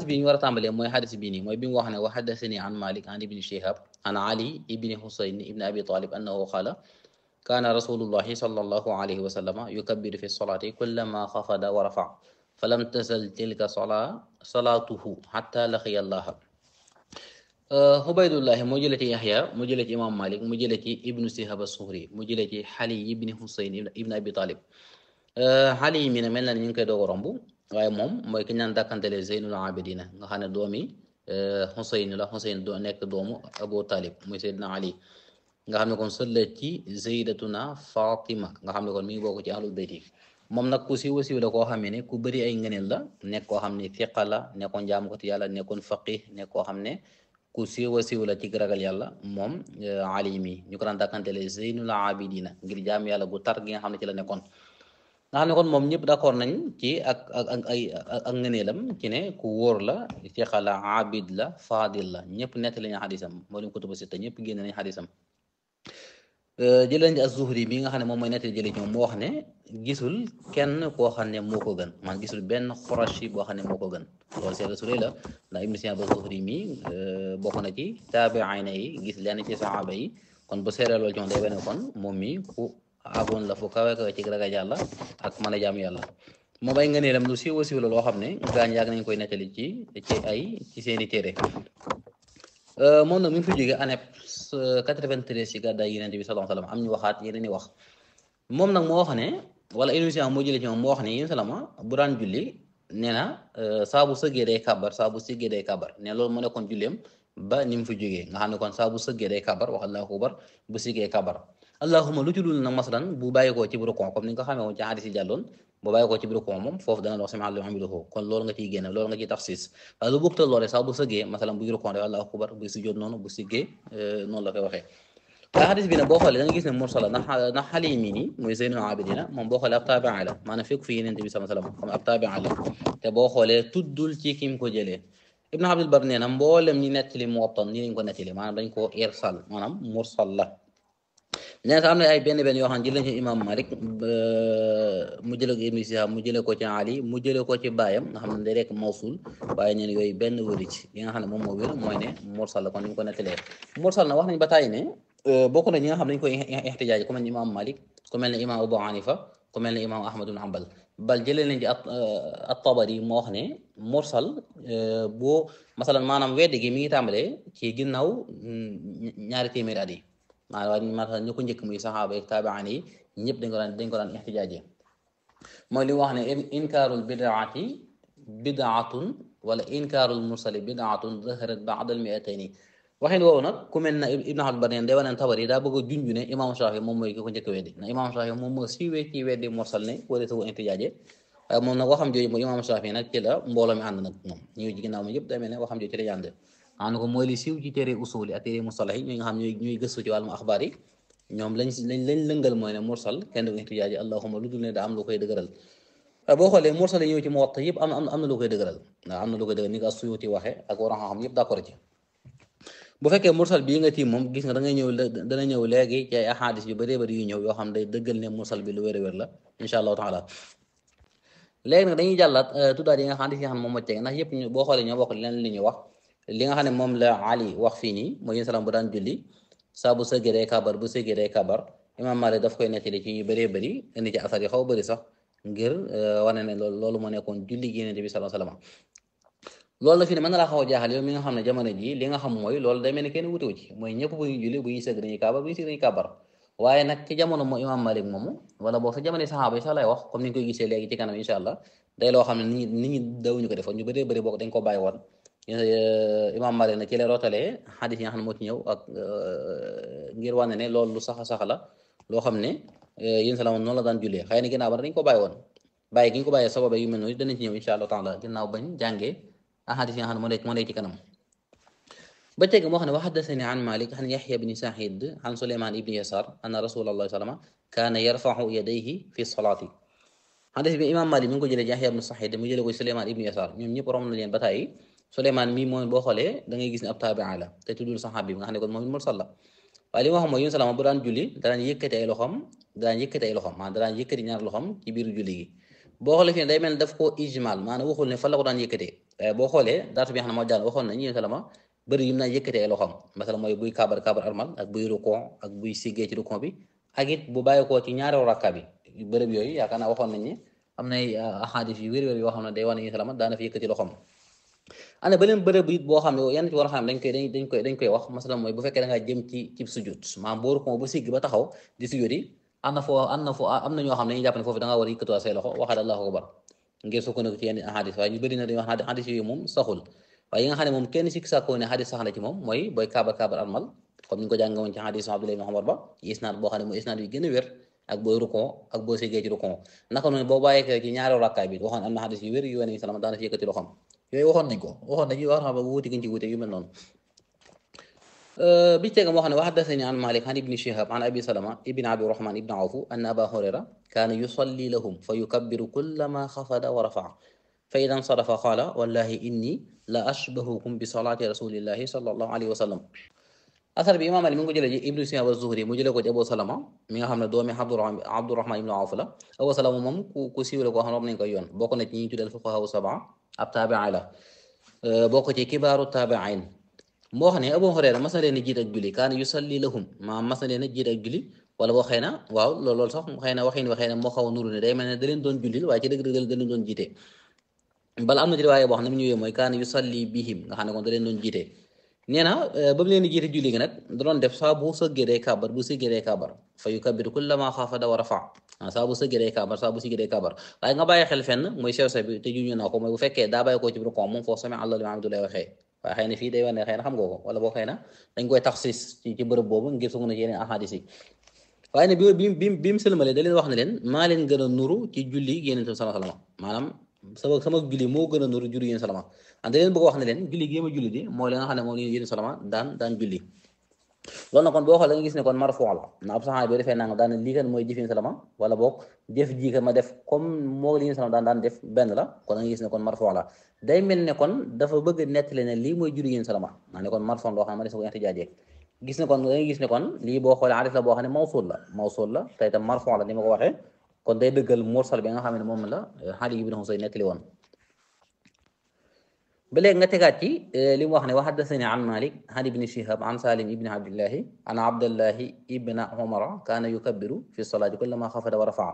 bi ñu war a tàmbalee mooy xadis bii nii mooy bi mu wax ne wa xaddasani an malik an ibni shihab an ali ibni husayn ibni abi talib annahu qaala kaana rasulullahi sallallahu alayhi wa sallama yukabbiru fi solati kullama xafada wa rafa falam tasal tilka sola salaatuhu xatta laqiya allaha Ubaydullahi mu jële ci Yaxya mu jële ci imam Malik mu jële ci ibnu Sihab as-Suhri mu jële ci Xali ibni Husayn ibni Abi Talib xali yi mi ne mel na ni ñu ngi koy doog a romb waaye moom mooy ki ñaan dàkkantele Zeynul Abidina nga xam ne doomi Husayn la Husayn doo nekk doomu Abu Talib muy Seydina Ali nga xam ne kon sët la ci Zeydatuna Fatima nga xam ne kon mi ngi bokk ci ahlul bayt yi moom nag ku siiw siiw la koo xamee ne ku bëri ay ngëneel la nekk koo xam ne fiqa la nekkoon jaamukati yàlla nekkoon faqih nekk koo xam ne ku siiw siiw la ci ragal yàlla moom Ali mi ñu ko daan dàkkantele Zeynul Abidina ngir jaam yàlla gu tar gi nga xam ne ci la nekkoon nga xam ne kon moom ñëpp d'accord nañ ci ak ak ak ay ak ngëneelam ci ne ku wóor la fiqa la abid la fadil la ñëpp nettali nañ xadisam moo lim kutubu sitta ñëpp génn nañ xadisam jëleen ci az-Zuhri bi nga xam ne moom mooy nettali jëli ci moom moo wax ne gisul kenn koo xam ne moo ko gën man gisul benn Qurashi boo xam ne moo ko gën loolu seetlu su rëy la ndax Ibn Sina az-Zuhri mi bokk na ci taabi'ina yi gis lenn ci saxaaba yi kon bu seeree loolu ci moom day wane kon moom mi ku agoon la fu kawe kawe ci ragal yàlla ak mën a jaam yàlla moom ay ngëneelam lu siiwa siiw la loo xam ne gaañ yàgg nañ koy nettali ci ci ay ci seeni téere moom nag mi ngi fi jógee année 93 ci gàddaay Yonent bi sallallahu alayhi wa sallam am ñu waxaat yeneen i wax moom nag moo wax ne wala émission moo jëlee ci moom moo wax ne yéen salama bu daan julli nee na saa bu sëggee day kàbbar saa bu sëggee day kàbbar ne loolu mu nekkoon julleem ba ni mu fi jógee nga xam ne kon saa bu sëggee day kàbbar wax allahu akbar bu sëggee kàbbar allahuma lu ci dul nag masalan bu bàyyikoo ci rukon comme ni nga ko xamee woon ci hadis yi jàlloon bu bàyyikoo ci rukon moom foofu dana wax sami Allahu hamidahu kon loolu nga ciy génne loolu nga ciy taxsis waaye lu bokk loole sax bu sëggee masalan buy rukon def allahu akbar buy sujjóot noonu bu siggee noonu la koy waxee waaye hadis bi nag boo xoolee da nga gis ne mursala ndax ndax xale yi mii nii muy Zeynul Abidina moom boo xoolee ab tabi'a la maanaam fekk fi Yonent bi sallallahu alayhi wasallam comme ab tabi'a la te boo xoolee tuddul ci kim ko jëlee Ibn Abdul Bar nee na mboolem ñi nettali Muwatta nii lañ ko nettali maanaam dañ koo irsal maanaam mursal la nee na am na ay benn benn yoo xam ne jëlee ci imam Malik mu jëlee ko Ibn Shihab mu jëlee ko ci Ali mu jëlee ko ci baayam nga xam ne day rekk mawsul waaye ñeen yooyu benn wëri ci li nga xam ne moom moo wér mooy ne mursal la kon ni ñu ko nettalee mursal na wax nañ ba tàyyi ne bokk na ñi nga xam ne dañu koy ixtijaaj ku mel ne imam Malik ku mel ne imam Abu Hanifa ku mel ne imam Ahmad ibn Hanbal bal jëlee nañ ci at-Tabari moo wax ne mursal boo masalan maanaam weddi gi mi ngi tàmbalee ci ginnaaw ñaari téeméeri at yi maanaam maanaam ñu ko njëkk muy saxaaba yi taabaan yi ñëpp dañ ko daan dañ ko daan ixtijaaje mooy li wax ne inkaarul bidaati bidaatun wala inkaarul mursali bidaatun zaharat baada al miatayni waxin woowu nag ku mel na Ibn Abdul Bar day wane ne Tabari daa bëgg a junj ne imam Shafi moom mooy ki ko njëkk a weddi ndax imam Shafi moom moo siiwee ci weddi mursal ne wala sa ixtijaaje waaye moom nag waxam jooju mooy imam Shafi nag ci la mbooloo mi ànd nag moom ñëw ci ginnaaw moom yëpp day mel ne waxam jooju ci la ànd xam ko mooy li siiw ci téere usul yi ak téere mustalah yi ñi nga xam ñooy ñuy gëstu ci wàllum axbaar yi ñoom lañ lañ lañ lëngal mooy ne mursal kenn du ixtijaaji allahuma lu dul ne daa am lu koy dëgëral boo xoolee mursal yi ñëw ci Muwatta yëpp am am na lu koy dëgëral waaw am na lu koy dëgëral ni ko As-Suyuti waxee ak waroon xam yëpp d'accord ci bu fekkee mursal bii nga tiim moom gis nga da ngay ñëw dana ñëw léegi ci ay ahadis yu bëree bëri yu ñëw yoo xam day dëggal ne mursal bi lu wér a wér la insha allahu taala léegi nag dañuy jàllaat tuddaat yi nga xam ne xam moom moo tege ndax yëpp boo xoolee ñoo bokk leen li ñu wax li nga xam ne moom la Ali wax fii nii mooy yéen salaam bu daan julli saa bu sëggee day kabar bu sëggee day kabar imam Malik daf koy nettali ci ñu bëree bëri indi ci asar yi xaw bëri sax ngir wane ne loolu loolu moo nekkoon julli gi Yonent bi sallallahu alayhi wasallam loolu la fi ne mën na laa xaw a jaaxal yow mi nga xam ne jamono ji li nga xam mooy loolu day mel ne kenn wutewu ci mooy ñëpp bu ñuy julli bu ñuy sëgg dañuy kabar bu ñuy sëgg dañuy kabar waaye nag ci jamono moo imam Malik moomu wala boo sa jamono saxaaba yi sax lay wax comme ni ñu koy gisee léegi ci kanam insha allah day loo xam ne nit ñi nit ñi dawuñu ko defoon ñu bëree bëri bokk dañ ko bàyyi woon imam Malik na ci lay rootalee xadis yi nga xam ne moo ci ñëw ak ngir wane ne loolu lu sax a sax la loo xam ne yéen salaam noonu la daan jullee xëy na ginnaaw ba dañ ko bàyyi woon bàyyi gi ñu ko bàyyee sababa yu mel noonu danañ ci ñëw insha allah taala ginnaaw bañ jàngee ahadis yi nga xam ne moo nekk moo nekk ci kanam ba teg moo xam ne wa haddasani an Malik an Yahya ibni Sa'id an Suleyman ibni Yasar anna Rasulullah sallama kaana yarfa'u yadayhi fi salaati hadis bi imam Malik mi ngi ko jëlee ci Yahya ibni Sa'id mu jëlee ko Suleyman ibni Yasar ñoom ñëpp romb na leen ba tàyyi Suleyman mii moom boo xoolee da ngay gis ne ab taabi'a la te tuddul saxaabi bi nga xam ne kon moom mursal la waaye li ma xam mooy yun salama bu daan julli daan yëkkati ay loxom daan yëkkati ay loxom maanaam daan yëkkati ñaar loxom ci biir julli gi boo xoolee fii ne day mel ne daf koo ijmal maanaam waxul ne fan la ko daan yëkkatee boo xoolee daatu bi nga xam ne moo jàll waxoon nañ yéen salama bëri yim naa yëkkatee ay loxoom masala mooy buy kaabar kaabar armal ak buy rukon ak buy siggee ci rukon bi ak it bu bàyyi koo ci ñaareelu rakka bi bërëb yooyu yaakaar naa waxoon nañ ne am na ay ahadis yu wér-wér yoo xam ne day wane yéen salama daana fi yëkkati loxoom ana beneen bërëb it boo xam ne yenn ci war a xam dañ koy dañ koy dañ koy wax masala mooy bu fekkee da ngaa jëm ci ci sujud maanaam boo rukon bu sigg ba taxaw di sujud yi am na foo am na foo am na ñoo xam ne dañuy jàpp ne foofu da ngaa war a yëkkatuwaat say loxo waxaat allahu akbar ngir sukkandiku ci yenn ahadis waaye ñu bëri na dañuy wax ne hadis yooyu moom saxul waaye yi nga xam ne moom kenn sikk sàkkoo ne hadis sax na ci moom mooy booy kaabar kaabar almal comme ni ñu ko jànge woon ci hadis Abdullah ibn Umar ba isnaad boo xam ne mooy isnaad yu gën a wér ak booy rukon ak boo siggee ci rukon naka noonu boo bàyyee ci ñaareelu rakkaay bi waxoon am na hadis yu wér yu wane salama daana fi yëkkati loxoom yooyu waxoon nañ ko waxoon nañ wax xam ba wuuti gën ci wuute yu mel noonu bi teega moo xam ne wa haddathani an Malik an ibni Shihab an abi Salama ibn Abi Rahman ibn Awf anna Aba Hurayra kaana yusalli lahum fa yukabbiru kullama xafada wa rafa'a fa ida nsarafa qaala wallahi inni la ashbahukum bi salaati rasulillahi sallallahu alayhi wa sallam asar bi imaam Ali mi ngi ko jëlee ci ibnu Shihab az-Zuhri mu jëlee ko ci Abu Salama mi nga xam ne doomi Abdurahman ibn Awf la Abu Salama moom ku ku siiw la koo xam ne nañ koy yoon bokk na ci ñi tuddal fuqahaa sab'a ab taabi'i la bokk ci kibaaru taabi'iin moo xam ne Abu Hurayra mas na leen a jiit ak julli kaana yusalli lahum maa mas na leen a jiit ak julli wala boo xëy na waaw loolu loolu sax xëy na waxin waxee ne moo xaw a nuru ne day mel ne da leen doon jullil waaye ci dëgg-dëgg da leen doon jiite bala am na ci riwaaye boo xam ne mu ñëwee mooy kaana yusalli bihim nga xam ne kon da leen doon jiite nee na ba mu leen di jiite julli gi nag da doon def saa bu sëggee day kàbbar bu sëggee day kàbbar fa yukabbiru kullama xaafada wa rafa saa bu sëggee day kàbbar saa bu sëggee day kàbbar waaye nga bàyyi xel fenn mooy sew sa bi te juñu naa ko mooy bu fekkee daa bàyyi koo ci rukon moom foofu sami allah liman hamdu lay waxee waaye xëy na fii day wane xëy na xam nga ko wala boo xëy na dañ koy taxsis ci ci bërëb boobu ngir su na ci yeneen ahadis yi waaye ne bi bi bi bi mu sëlmalee da leen wax ne leen maa leen gën a nuru ci julli yéen itam sama salama maanaam sama sama julli moo gën a nuru julli yéen salama ah da leen bëgg wax ne leen julli gi ma julli di mooy li nga xam ne moom la yéen salama daan daan julli loolu nag kon boo xoolee nga gis ne kon marfu la na ab saxaaba bi defee nanga daan lii kan mooy jëf yéen salama wala boog jëf ji kan ma def comme moo li yéen salama daan daan def benn la kon nga gis ne kon marfu la day mel ne kon dafa bëgg nettali ne lii mooy julli yéen salama maa ne kon marfu loo xam ne ma des ko ihtijaajee gis ne kon da ngay gis ne kon lii boo xoolee arif la boo xam ne mawsul la mawsul la te itam marfu la ni ma ko waxee kon day dëggal mursal bi nga xam ne moom la Ali ibn Husayn nettali woon ba léegi nga tegaat ci li mu wax ne wa haddathani an Malik an ibni Shihab an Salim ibni Abdillahi an Abdallahi ibna Umara kaana yukabbiru fi salaati kullama xafada wa rafaa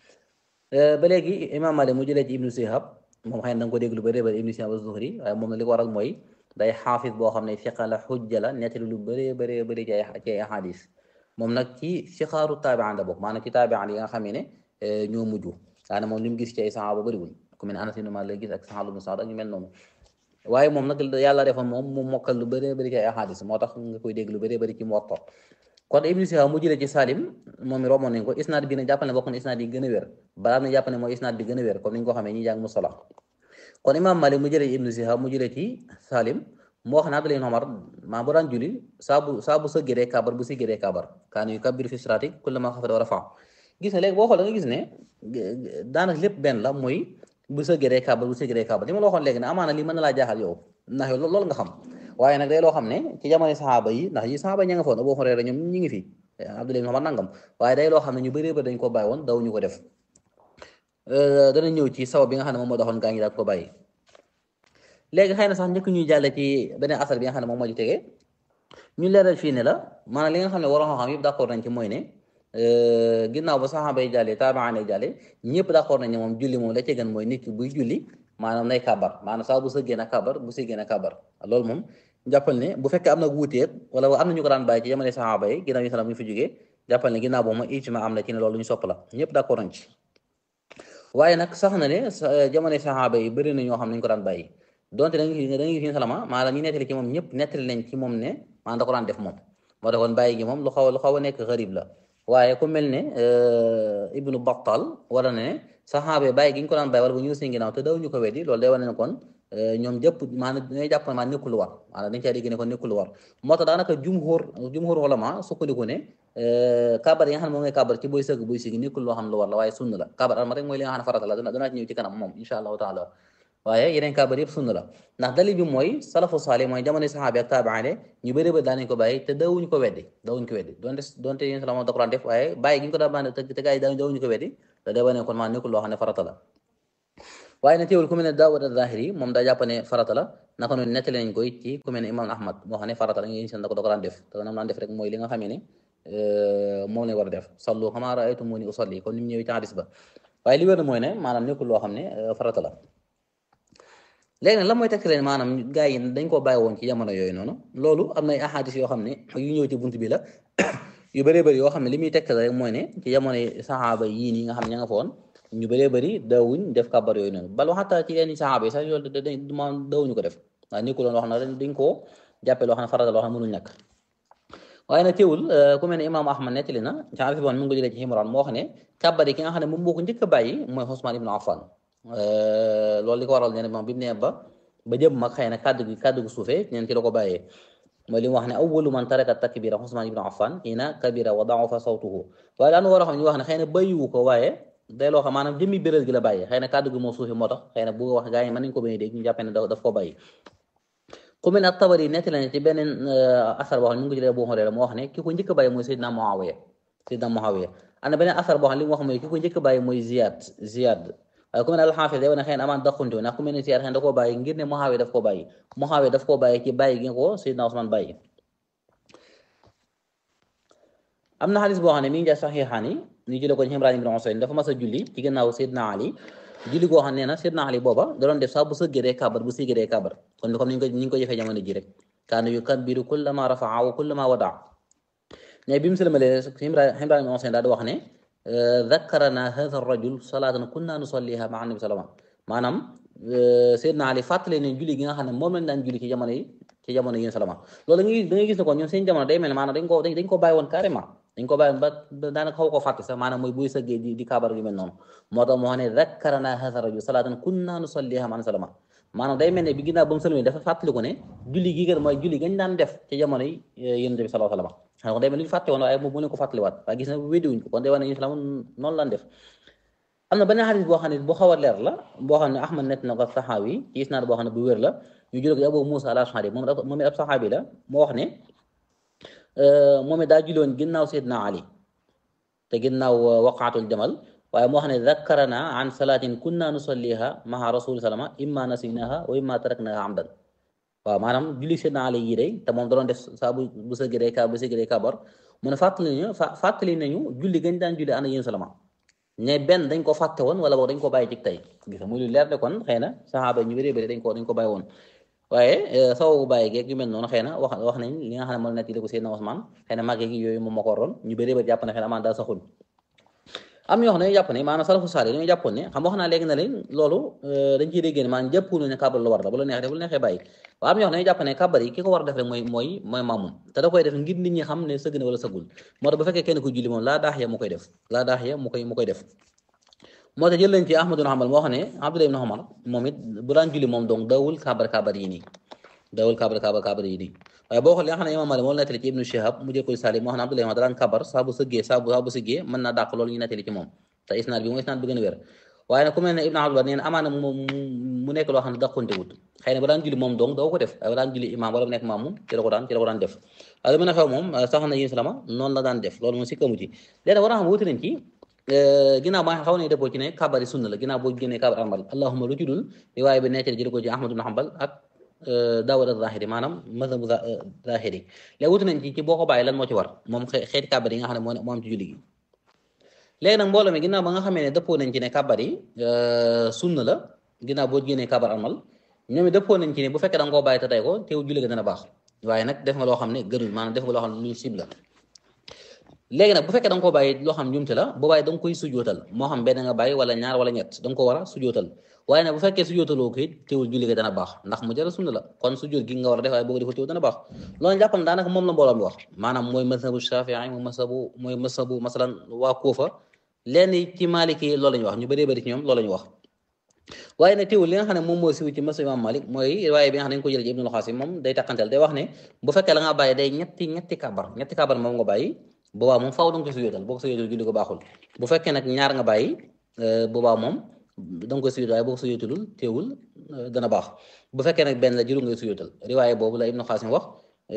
ba léegi imam Malik mu jëlee ci ibnu Shihab moom xëy na da nga ko dégg lu bëri bëri ibnu Shihab az-Zuhri waaye moom na li ko waral mooy day xaafis boo xam ne fiqa la xujja la nettali lu bëree bëree bëri ci ay ci ay ahadis moom nag ci sixaaru taabi'an la bokk maanaam ci taabi'an yi nga xam ne ñoo mujj daanaka moom li mu gis ci ay saxaaba bëriwul ku mel ne Anas ibn Maalik la gis ak Sahl ibn Sa'd ak ñu mel noonu waaye moom nag yàlla defoon moom mu mokkal lu bëree bëri ci ay ahadis moo tax nga koy dégg lu bëree bëri ci Muwatta kon Ibn Shihab mu jëlee ci Salim moom mi romoon nañ ko isnaad bi ne jàppal ne bokk na isnaad yi gën a wér balaa na jàpp ne mooy isnaad bi gën a wér comme ni ñu ko xamee ñi jàng musala kon Imam Malik mu jëlee ci Ibn Shihab mu jëlee ci Salim moo wax ne Abdullah ibn Umar maa bu daan julli saa bu saa bu sëggee day kàbbar bu siggee day kàbbar kaana yukabbiru fi salaati kullama xafada wa rafa gis ne léegi boo xoolee nga gis ne daanaka lépp benn la mooy bu sëggee day kàbbar bu siggee day kàbbar li ma la waxoon léegi ne amaana lii mën na laa jaaxal yow ndax yow loolu nga xam waaye nag day loo xam ne ci jamono saxaaba yi ndax yi saxaaba ña nga foon Abu Hurayra ñoom ñi ngi fi Abdullah ibn Umar nangam waaye day loo xam ne ñu bëree bëri dañ ko bàyyi woon daw ñu ko def dana ñëw ci saw bi nga xam ne moom moo doxoon gaa ñi daal ko bàyyi léegi xëy na sax njëkk ñuy jàlle ci beneen asar bi nga xam ne moom moo ci tegee ñu leeral fii ne la maanaam li nga xam ne waroon xam yëpp d'accord nañ ci mooy ne ginnaaw ba saxaaba yi jàllee taabaan yi jàllee ñëpp d'accord nañ ne moom julli moom la ci gën mooy nit ki buy julli maanaam nay kàbbar maanaam saa bu sëggee na kàbbar bu sëggee na kàbbar loolu moom jàppal ne bu fekkee am na wuuteet wala am na ñu ko daan bàyyi ci jamono saxaaba yi ginnaaw yi salaam ñu fi jógee jàppal ne ginnaaw boobu ma ijma am na ci ne loolu ñu sopp la ñëpp d'accord nañ ci waaye nag sax na ne jamono saxaaba yi bëri na ñoo xam ne ñu ko daan bàyyi donte da nga da nga gis salama maanaam ñi nettali ci moom ñëpp nettali nañ ci moom ne maanaam da ko daan def moom moo taxoon bàyyi gi moom lu xaw lu xaw a nekk xarib la waaye ku mel ne ibnu Battal wala ne saxaaba bàyyi gi ñu ko daan bàyyi wala bu ñu seen ginnaaw te daw ñu ko weddi loolu day wane ne kon ñoom jëpp maanaam dañuy jàpp ne maanaam nekkul lu war maanaam dañ caa dégg ne kon nekkul lu war moo tax daanaka jumhur jumhur ulama sukkandiku ne kabar yi nga xam ne moom ngay kabar ci booy sëgg booy sigi nekkul loo xam ne lu war la waaye sunna la kabar alma rek mooy li nga xam ne farata la danaa ci ñëw ci kanam moom insha allahu taala waaye yeneen kabar yëpp sunna la ndax dalil bi mooy salafu saalih mooy jamono saxaabi ak taabaane ñu bëri ba daanañ ko bàyyi te dawuñu ko weddi dawuñu ko weddi donte donte yéen salama da ko daan def waaye bàyyi gi ñu ko daan bàyyi te te gars yi dawuñu ko weddi da day wane kon maa nekkul loo xam ne farata la waaye ne teewul ku mel ne Daawud az-Zahiri moom daa jàpp ne farata la naka noonu nettali nañ koy ci ku mel ne Imam Ahmad moo xam ne farata la ngeen seen da ko da ko daan def te nam daan def rek mooy li nga xamee ne moom lañ war a def sallu kamaa ra'aytumuuni usalli comme ni mu ñëwee ci hadis ba waaye li wér na mooy ne maanaam nekkul loo xam ne farata la léegi nag la mooy tekk leen maanaam gars yi dañ koo bàyyi woon ci jamono yooyu noonu loolu am na ay ahadis yoo xam ne yu ñëw ci bunt bi la yu bëree bëri yoo xam ne li muy tekk rek mooy ne ci jamono saxaaba yii nii nga xam ne ña nga foon ñu bëree bëri daawuñ def kàbbar yooyu noonu bal waxata ci yenn saxaaba yi sax yoolu ma daawuñu ko def waaw nekkul loon loo xam ne dañ koo jàppee loo xam ne farata loo xam ne mënul ñàkk waaye nag teewul ku mel ne imaam ahmad nettali na ci hadis bon mi ngi ko jëlee ci Imran moo wax ne kàbbar yi ki nga xam ne moom moo ko njëkk a bàyyi mooy Usmaan ibn Affan loolu li ko waral ne moom bi mu nee ba ba jëm mag xëy na kàddu gi kàddu gi suufee neen ci la ko bàyyee mooy li mu wax ne awwalu man taraka takbira Usmaan ibn Affan xiina kabira wa da'ufa sawtuhu waaye daanu war a xam ñu wax ne xëy na bàyyiwu ko waaye day loo xam maanaam jëmmi bérél gi la bàyyi xëy na kàddu gi moo suufi moo tax xëy na bu wax gaa yi mën nañu ko bañ a dégg ñu jàppee ne daf ko bàyyi ku mel ne Tabari netti la ne ci beneen asar boo xam ne mu ngi jëlee Abu Hurayra moo wax ne ki ko njëkk a bàyyi mooy Seydina Muawiya Seydina Muawiya am na beneen asar boo xam ne li mu wax mooy ki ko njëkk a bàyyi mooy Ziyad Ziyad waaye ku mel ne alxaafis day wane xëy na amaan daqunte ndax ku mel ne Ziyad xëy na da koo bàyyi ngir ne Muawiya daf koo bàyyi Muawiya daf koo bàyyi ci bàyyi gi nga ko Seydina Usmaan bàyyi am na xadis boo xam ne mi ngi jaay saxiixaan yi ñu jëlee ko ci Imraan ibn Husayn dafa mas a julli ci gannaaw Seydina Ali julli goo xam ne na Seydina Ali booba da doon def saa bu sëggee day kàbbar bu sëggee day kàbbar kon comme ni ñu ko ni ñu ko jëfee jamono ji rek kaana yukabbiru kullama rafaa wa kullama wadaa ne bi mu sëlmalee Imraan ibn Husayn daal di wax ne dakkarana hadha rajul salaatan kunna nusalliha maa nabi salama maanaam Seydina Ali fàttali ne julli gi nga xam ne moom lañ daan julli ci jamono yi ci jamono yi salama loolu da ngay gis ne kon ñoom seen jamono day mel ne maanaam dañ ko dañ ko bàyyi woon carrément dañ ko bàyyi ba daanaka xaw ko fàtte sax maanaam mooy buy sëggee di di kaabar yu mel noonu moo tax moo xam ne dakkarana hadha rajul salaatan kunna nusalliha maan salama maanaam day mel ne bi ginnaaw ba mu sëlmee dafa fàttaliku ne julli gi kat mooy julli gañ daan def ci jamono yi yonent bi sallallahu alayhi wasallam xam nga day mel ni fàtte woon waaye mu ne ko fàttaliwaat waaye gis na wéddiwuñ ko kon day wane islam noonu lan def am na beneen xadis boo xam ne bu xaw a leer la boo xam ne Ahmad net na ko saxaabi ci isnaad boo xam ne bu wér la ñu jël ko ci Abu Musa al-Ash'ari moom moom it ab saxaabi la moo wax ne moom it daa julloon ginnaaw Seydina Ali te ginnaaw waqaatul jamal waaye moo xam ne zakkarana an salaatin kunna nusalliha maha rasuli salama imma nasinaha wa imma taraknaha amdan waaw maanaam julli Seydina Ali yi day te moom da doon def saa bu bu sëggee day ka bu sëggee day kabar mu ne fàttali nañu fàttali nañu julli gañ daan julli ànd ak yéen salama ne benn dañ ko fàtte woon wala boog dañ ko bàyyi ci tey gis nga muy lu leer de kon xëy na saxaaba ñu bëree bëri dañ ko dañ ko bàyyi woon waaye sababu bàyyi geeg yu mel noonu xëy na wax wax nañ li nga xam ne moom nekk ko Seydina Ousmane xëy na màggee gi yooyu moom moo ko waroon ñu bëree bëri jàpp ne xëy na amaan daa saxul am ñoo xam ne jàpp ne maanaam salafu saali dañoo jàppoon ne xam wax naa léegi na leen loolu dañ ciy déggee ne maanaam jàppuñu ne kàbbar lu war la bu la neexee bu la neexee bàyyi waaye am ñoo xam ne jàpp ne kàbbar yi ki ko war a def rek mooy mooy mooy maamum te da koy def ngir nit ñi xam ne sëgg na wala sëggul moo tax bu fekkee kenn ko julli moom laa daax ya mu koy def laa daax ya mu koy mu koy def moo tax jël nañ ci Ahmadu ibn Hanbal moo xam ne Abdullah ibn Umar moom it bu daan julli moom donc dawul kàbbar kàbbar yi nii dawul kàbbar kàbbar kàbbar yi nii waaye boo xoolee li nga xam ne Imam Malik moo nettali ci Ibnu Shihab mu jël ko Salim moo xam ne Abdullah da daan kàbbar saa bu sëggee saa bu saa bu sëggee mën naa dàq loolu ñu nettali ci moom te isnaad bi mooy isnaad bi gën a wér waaye nag ku mel ne Ibn Abdul Bar nee na amaana mu nekk loo xam ne dàqonte wut xëy na ba daan julli moom donc doo ko def waaye ba daan julli imam wala mu nekk maam moom ci la ko daan ci la ko daan def waaye lu mën a xew moom sax na yéen salama noonu la daan def loolu moom si kamu ci léegi war a xam wuti nañ ci ginnaaw ba xaw nañu dëppoo ci ne kabari sunna la ginnaaw boo génnee kabar amal allahuma lu ci dul riwaaya bi nettali jële ko ci Ahmad ibn Hanbal ak Daawud az-Zahiri maanaam mazhabu Zahiri léegi wuti nañ ci ci boo ko bàyyi lan moo ci war moom xeeti kabar yi nga xam ne moo moo am ci julli gi léegi nag mbooloo mi ginnaaw ba nga xamee ne dëppoo nañ ci ne kabar yi sunna la ginnaaw boo génnee kabar amal ñoom it dëppoo nañ ci ne bu fekkee da nga koo bàyyi te tey ko teew julli ga dana baax waaye nag def nga loo xam ne gënul maanaam def nga loo xam ne luñ sib la léegi nag bu fekkee da nga koo bàyyi loo xam njumte la boo bàyyi da nga koy sujootal moo xam benn nga bàyyi wala ñaar wala ñett da nga ko war a sujootal waaye nag bu fekkee sujootaloo ko it teewul julli ga dana baax ndax mu jara sunna la kon sujoot gi nga war a def waaye boo ko defal teewul dana baax loolu jàppal daanaka moom la mbooloo mi wax maanaam mooy masabu Shafii mooy masabu mooy masabu masalan waa Kuufa lenn ci Maliki yi loolu la ñu wax ñu bëree bëri ci ñoom loolu la ñu wax waaye nag teewul li nga xam ne moom moo siw ci masa imam Malik mooy waaye bi nga xam ne dañu ko jël ci Ibnul Xaasim moom day taqantel day wax ne bu fekkee la nga bàyyi day ñetti ñetti kabar ñetti kabar moom nga bàyyi boobaa moom faaw da nga koy sujootal boo ko sujootal julli ko baaxul bu fekkee nag ñaar nga bàyyi boobaa moom da nga koy sujootal waaye boo ko sujootalul teewul dana baax bu fekkee nag benn la jëru ngay sujootal riwaaye boobu la Ibnu Xaasim wax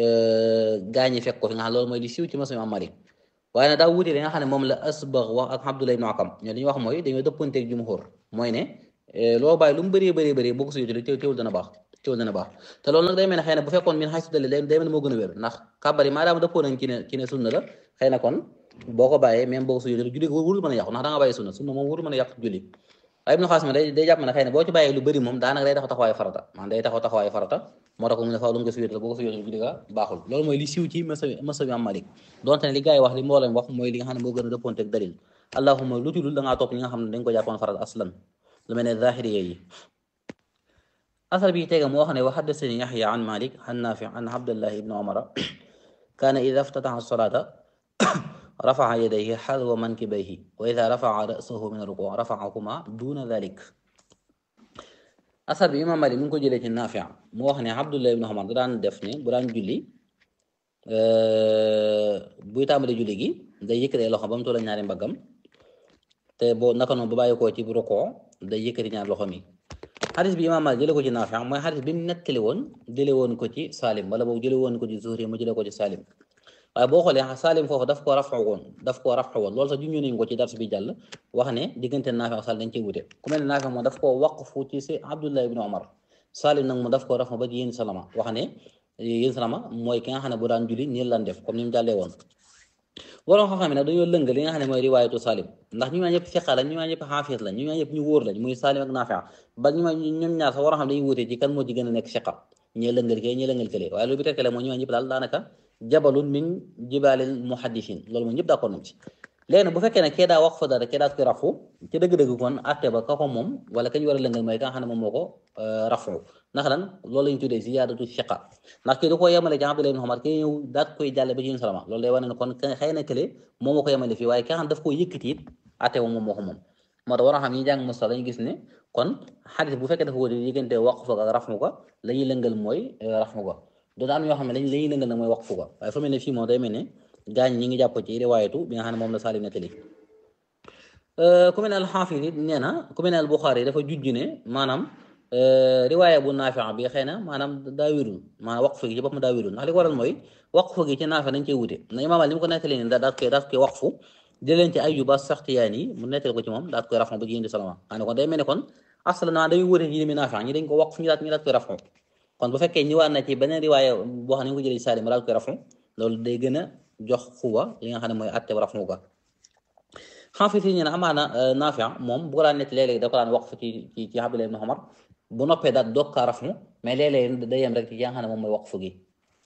gaañi fekk ko fi nga xam loolu mooy li siiw ci masa imam Malik waaye nag daa wuute li nga xam ne moom la Asbax wax ak Abdullah ibnu Akam ñoo li ñuy wax mooy dañoo dëppanteeg jumhur mooy ne loo bàyyi lu mu bëree bëree bëri boo ko sujjóotee teew teewul dana baax teewul dana baax te loolu nag day mel ne xëy na bu fekkoon min xay sudali day day mel ne moo gën a wér ndax kàbbar yi maadaama dëppoo nañ ci ne ci ne sunna la xëy na kon boo ko bàyyee même boo ko sujjóotee julli wurul mën a yàqu ndax da nga bàyyi sunna sunna moom wurul mën a yàqu julli waaye Ibnu Xaasim day day jàpp ne xëy na boo ci bàyyee lu bëri moom daanaka day taxaw taxawaayu farata maanaam day taxaw taxawaayu farata moo tax ko mu ne faaw lu nga sujjóotal boo ko sujjóotal julli ga baaxul loolu mooy li siiw ci masa bi am Malik donte ne li gars yi wax li mboolem wax mooy li nga xam ne moo gën a dëppoonte ak dalil allahumma lu ci dul da ngaa topp li nga xam ne dañ ko jàppoon farata aslan lu mel ne zahiri yi asal bi tega moo wax ne wa haddasani Yaxya an Malik an Nafi an Abdullah ibn Umar kaana ida ftataha salata رفع يديه حذو منكبيه وإذا رفع رأسه من الركوع رفعهما دون ذلك asar bi imaam Maalik mi ngi ko jëlee ci Naafi mu wax ne Abdullah ibn Umar da daan def ne bu daan julli buy tàmbali julli gi day yëkkati loxo ba mu toll ñaari mbaggam te boo naka noonu bu bàyyi koo ci rukoo day yëkkati ñaari loxo mi xadis bi imaam Maalik jëlee ko ci Naafi mooy xadis bi mu nettali woon jëlee woon ko ci Salim wala boobu jëlee woon ko ci Zuhri mu jëlee ko ci Salim waaye boo xoolee Salim foofu daf koo rafetlu woon daf koo rafetlu woon loolu sax junñu nañu ko ci dars bi jàll wax ne diggante Naafi ak Salim dañ cee wute ku mel ne Naafi moom daf koo waqfu ci si Abdullah ibn Omar Salim nag mu daf koo rafetlu ba ci yéen salama wax ne yéen salama mooy ki nga xam ne bu daan julli nii lan def comme ni mu jàllee woon. waroon xam-xam ne nag dañoo lëng li nga xam ne mooy riwaayatu Salim ndax ñu ñaa ñëpp fiqa la ñu ñaa ñëpp xaafis la ñu ñaa ñëpp ñu wóor lañ muy Salim ak Naafi ba ñu ñoom ñaar sax waroon xam dañuy wute ci kan moo ci gën a nekk fiqa ñee lëngal kee ñee lëngal kële waaye loolu bi tekkale mooy ñu ñaa ñëpp daal daanaka jabalun min jibaalil muhaddisin loolu moom ñëpp d'accord nañ ci léegi nag bu fekkee ne kee daa wax fa dara kee daa koy rafu ci dëgg-dëgg kon atte ba ka ko moom wala kañ war a lëngal mooy ka nga xam ne moom moo ko rafu ndax lan loolu la ñu tuddee ziyaadatu fiqa ndax kii da koo yemale ci Abdullah ibn Umar kii ñëw daat koy jàlle ba ci yéen salama loolu day wane ne kon xëy na kële moom moo ko yemale fii waaye ki nga xam daf koo yëkkati it atte moom moom moo ko moom moo tax war a xam ñi jàng musta dañu gis ne kon xadis bu fekkee dafa wóote diggante waqfu ak rafu ko la ñuy lëngal mooy rafu ko doon am yoo xam ne lañ lañuy lëngal nag mooy waqfu ko waaye fa mel ne fii moom day mel ne gaañ ñi ngi jàpp ci riwaayatu bi nga xam ne moom la Salim nettali ku mel ne alxaafis it nee na ku mel ne albuxaari dafa jujj ne maanaam riwaaya bu naafi bi xëy na maanaam daa wérul maanaam waqfu gi ci boppam daa wérul ndax li ko waral mooy waqfu gi ci naafi dañ cey wute na imaam li mu ko nettali ne daat koy daat koy waqfu jëleen ci Ayyuba Saxtiyaani mu nettali ko ci moom daat koy rafu ba ci yéndi salama xam ne kon day mel ne kon aslan naa dañuy wute ci mi naafi ñi dañ ko waqfu ñu daat ñu daat koy rafu kon bu fekkee ñëwaat na ci beneen riwaaya boo xam ne ñu ko jëlee ci Salim daal koy rafu loolu day gën a jox xuwa li nga xam ne mooy atte rafu ga xaafis yi ñu ne amaana Naafi moom bu ko daan nekk léeg-léeg da ko daan waqfu ci ci ci Abdullah ibn Umar bu noppee daal doog kaa rafu mais léeg-léeg day yem rek ci nga xam ne moom mooy waqfu gi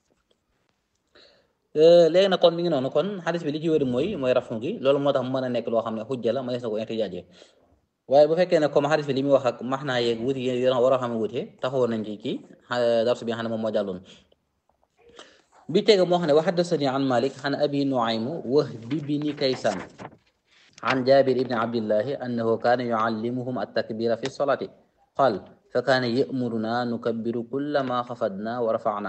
léegi nag kon mi ngi noonu kon xadis bi li ci wér mooy mooy rafu gi loolu moo tax mu mën a nekk loo xam ne xujja la ma des na ko intijaaje waaye bu fekkee ne comme xadis bi li muy wax ak max naa yeeg wuti yi war a xam ne wute taxawoon nañ ci ci darsu bi nga xam ne moom moo jàlloon bi tege moo xam ne wa haddasani an Malik an abi Nuaym Wahbi bni Kaysan an Jabir ibni Abdillahi annahu kaana yuallimuhum attakbira fi solati qaal fa kaana yamuruna nukabbiru kulla ma xafadna wa rafana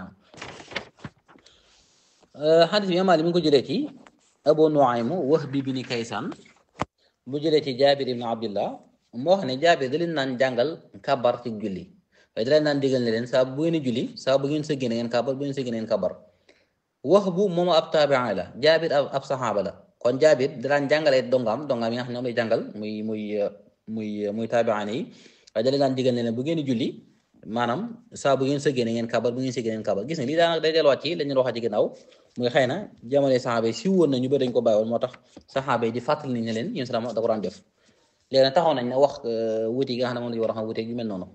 xadis bi Malik mi ngi ko jëlee ci Abu Nuaym Wahbi bni Kaysan bu jëlee ci Jabir ibni Abdillah moo xam ne Jabir da leen naan jàngal kabar ci julli waaye da leen naan digal ne leen saa bu ngeen julli saa bu ngeen sëggee na ngeen kabar bu ngeen sëggee na ngeen kabar wax bu moom ab taabiin la jaabir ab saxaaba la kon jaabir daan jàngale dongaam dongaam yi nga xam ne ñoom lay jàngal muy muy muy muy taabiin yi waaye da leen daan digal ne bu ngeen di julli maanaam saa bu ngeen sëggee na ngeen kabar bu ngeen sëggee na ngeen kabar gis nga lii daanaka day delluwaat ci la ñu waxaat ci ginnaaw muy xëy na jamono saxaaba yi si woon na ñu bëri dañ ko bàyyi woon moo tax saxaaba yi di fàttali ni ne leen yéen salaam da ko daan def léegi nag taxaw nañ ne wax wuti yi nga xam ne moom la ñu war a xam wuteeg yu mel noonu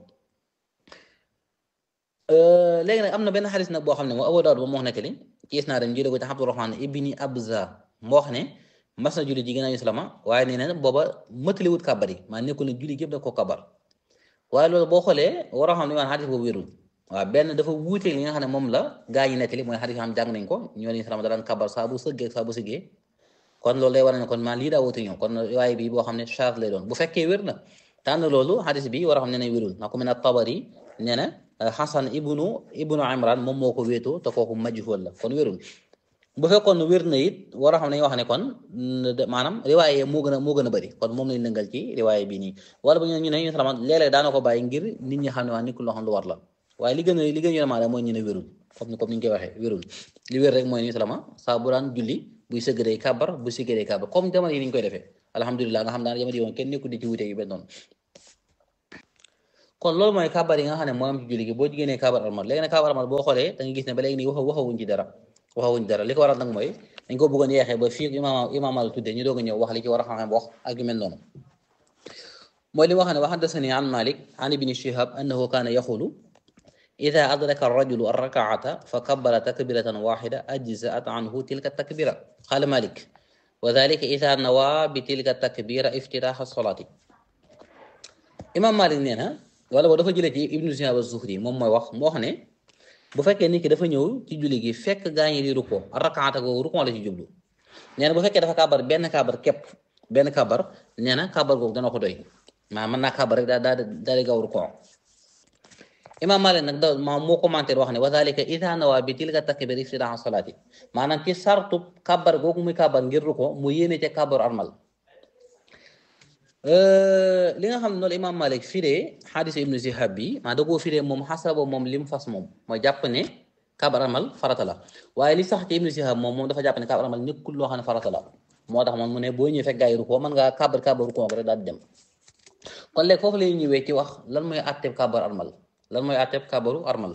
léegi nag am na benn xadis nag boo xam ne moo Abu Daawud ba moo wax nettali ci isnaadam jëlee ko ci Abdurahmaan ibni Abza moo wax ne mas na julli ji ginnaaw islaama waaye nee na booba mëtali wut kàbbar yi maa nekkul ne julli gépp da ko kàbbar waaye loolu boo xoolee war a xam ne waan xadis boobu wérul waaw benn dafa wuuteeg li nga xam ne moom la gaa ñi nettali mooy xadis yoo xam jàng nañ ko ñoo ne islaama da daan kàbbar saa bu sëggee saa bu sëggee kon loolu day war ne kon maa lii daa wuute ñoom kon waaye bi boo xam ne charge lay doon bu fekkee wér na tànn loolu xadis bi war a xam ne ne wérul ndax ku mel ne Tabari nee na Xasan ibnu ibnu Imran moom moo ko wéetoo te kooku majhul la kon wérul bu fekkoon wér na it war a xam ne wax ne kon maanaam riwaaye moo gën a moo gën a bëri kon moom lañ lëngal ci riwaaye bii nii wala bu ñu ne ñu salama léeg-léeg daana ko bàyyi ngir nit ñi xam ne waa nekkul loo xam lu war la waaye li gën a li gën a yonamaale mooy ñu ne wérul comme ni comme ni ñu koy waxee wérul li wér rek mooy ni salama saa bu daan julli buy sëgg day kàbbar bu siggee day kàbbar comme jamono yi ni ñu koy defee alhamdulilah nga xam daan jamono yi moom kenn nekkul di ci wute yu benn noonu kon loolu mooy kabar yi nga xam ne moo am ci julli gi boo jigéenee kabar armal léegi nag kabar armal boo xoolee da nga gis ne ba léegi nii wax waxawuñ ci dara waxawuñ ci dara li ko waral nag mooy dañ ko bëggoon yeexee ba fii imaam imaam al tuddee ñu doog a ñëw wax li ci war a xam wax ak yu mel noonu mooy li wax ne wa haddasani an malik an ibni shihab annahu kaana yaxulu ida adraka arrajulu arrakaata fa kabbara takbiratan waxida ajzaat anhu tilka takbira qaala malik wa dalika ida nawa bi tilka takbira iftitaaxa solaati imam malik nee na wala boo dafa jëlee ci ibnu shihab az-zuhri moom mooy wax moo wax ne bu fekkee nit ki dafa ñëw ci julli gi fekk gaa ñi di ruko arrakaata googu ruko la ci jublu nee na bu fekkee dafa kabar benn kabar képp benn kabar nee na kabar googu dana ko doy maa mën naa kabar rek daa daa daa di gaaw ruko imam Malik nag da ma moo commentaire wax ne wa dalika ida nawa bi tilka takbir iftitaaxa salaati maanaam ci sartu kabar googu muy kabar ngir ruko mu yéene ca kabar armal li nga xam ne noonu imam Malik firee xaadisa ibnu Zihab bi maa da koo firee moom xasaba moom lim fas moom mooy jàpp ne kabar armal farata la waaye li sax ci ibnu Zihab moom moom dafa jàpp ne kabar armal nekkul loo xam ne farata la moo tax moom mu ne boo ñëwee fekk gaa yi ruko mën ngaa kabar kabar ruko rek daal di dem kon léegi foofu lay ñëwee ci wax lan mooy àtteeb kabar armal lan mooy àtteeb kabaru armal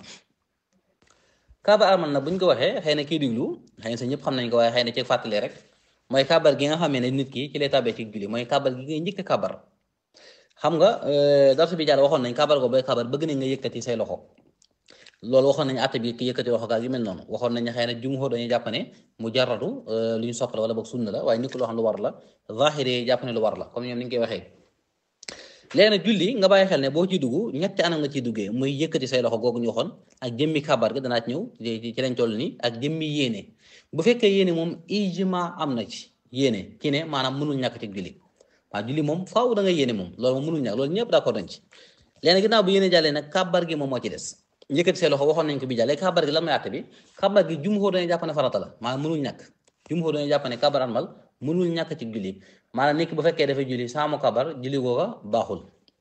kabar armal nag bu ñu ko waxee xëy na kii diglu xëy na sa ñëpp xam nañ ko waaye xëy na ci fàttali rek mooy kabar gi nga xamee ne nit ki ci lay tabee ci julli mooy kabar gi ngay njëkk kabar xam nga darsu bi jàll waxoon nañ kabar go booy kabar bëgg nañ nga yëkkati say loxo loolu waxoon nañ àtte bi ki yëkkati loxo gaa yu mel noonu waxoon nañ xëy na jumhur dañuy jàpp ne mu jaratu lu ñu sopp la wala boog sunna la waaye nit loo xam lu war la zahiri jàpp ne lu war la comme ñoom ni ñu koy waxee léegi nag julli nga bàyyi xel ne boo ciy dugg ñetti anam nga ciy duggee muy yëkkati say loxo googu ñu waxoon ak jëmmi kabar ga danaa ci ñëw ci lañ toll nii ak jëmmi yéene bu fekkee yéene moom ijma am na ci yéene ci ne maanaam mënul ñàkk ci julli waaw julli moom faaw da nga yéene moom loolu moom mënul ñàkk loolu ñëpp d'accord nañ ci léegi ginnaaw bu yéene jàllee nag kabar gi moom moo ci des yëkkati say loxo waxoon nañ ko bi jàllee kabar gi lan mooy àtte bi kabar gi jumhur dañuy jàpp ne farata la maanaam mënul ñàkk jumhur dañuy jàpp ne kabar armal mënul ñàkk ci julli maanaam nit ki bu fekkee dafay julli saamu kabar julli googa baaxul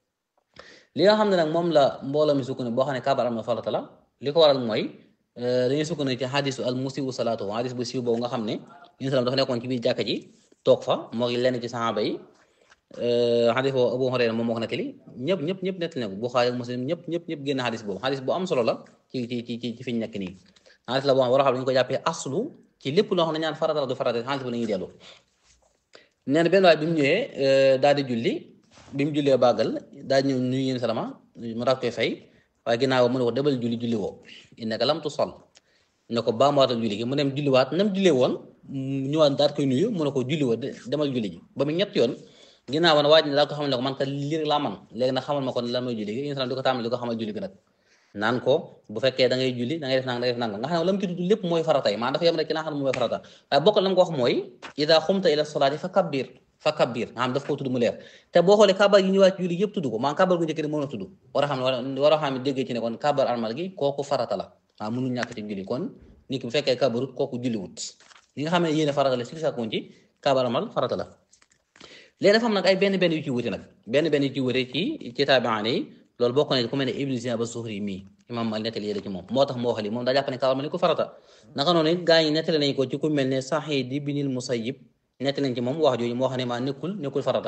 li nga xam ne nag moom la mbooloo mi sukkandiku boo xam ne kabar armal farata la li ko waral mooy dañuy sukkandiku ci xadisu al musiu salaatu xadis bu siiw boobu nga xam ne yéen salaam dafa nekkoon ci biir jàkka ji toog fa moo ngi lenn ci saxaaba yi xadis boobu Abu Hurayra moom moo ko nettali ñëpp ñëpp ñëpp nettali na ko Buxaari ak Muslim ñëpp ñëpp ñëpp génn xadis boobu xadis bu am solo la ci ci ci ci fi ñu nekk nii xadis la boo xam war a xam dañu ko jàppee aslu ci lépp loo xam ne ñaan farata la du farata xadis bu la ñuy dellu nee na benn waay bi mu ñëwee daal di julli bi mu jullee bàggal daal ñëw nuyu yéen salama mu daal koy fay waaye ginnaaw mu ne ko debal julli julli woo innaka lam tusall ne ko baamuwaatal julli gi mu dem julliwaat nam jullee woon ñëwaat daal koy nuyu mu ne ko julli woo demal julli ji ba mu ñett yoon ginnaaw woon waaj ne daal ko xamal ne ko man kat lii laa man léegi nag xamal ma ko ne lan mooy julli gi yéen salaam di ko tàmbali di ko xamal julli gi nag naan ko bu fekkee da ngay julli da ngay def nang da ngay def nang nga xam ne la mu ci tudd lépp mooy farata yi maanaam dafa yem rek ci la nga xam ne mooy farata waaye bokk la mu ko wax mooy ida xumta ila solaati fa kabbir fa kabbir nga xam daf koo tudd mu leer te boo xoolee kabar yi ñëwaat julli yëpp tudd ko maanaam kabar gu njëkk ni mën a tudd war a xam ne war a xam ne déggee ci ne kon kabar armal gi kooku farata la waaw mënul ñàkk ci julli kon nit ki bu fekkee kabarut kooku julliwut li nga xam ne yéene farata la si sàkkoon ci kabar armal farata la léegi dafa am nag ay benn benn yu ci wuti nag benn benn yu ci wuti ci ci taabi'aan yi loolu bokk na ku mel ne Ibnu Shihab az-Zuhri mii imam Maalik nettali yéda ci moom moo tax moo wax li moom daa jàpp ne kabar armal ko farata naka noonu it gaa yi nettali nañ ko ci ku mel ne Sa'iid ibnul Musayyib nettali nañ ci moom wax jooju moo xam ne maa nekkul nekkul farata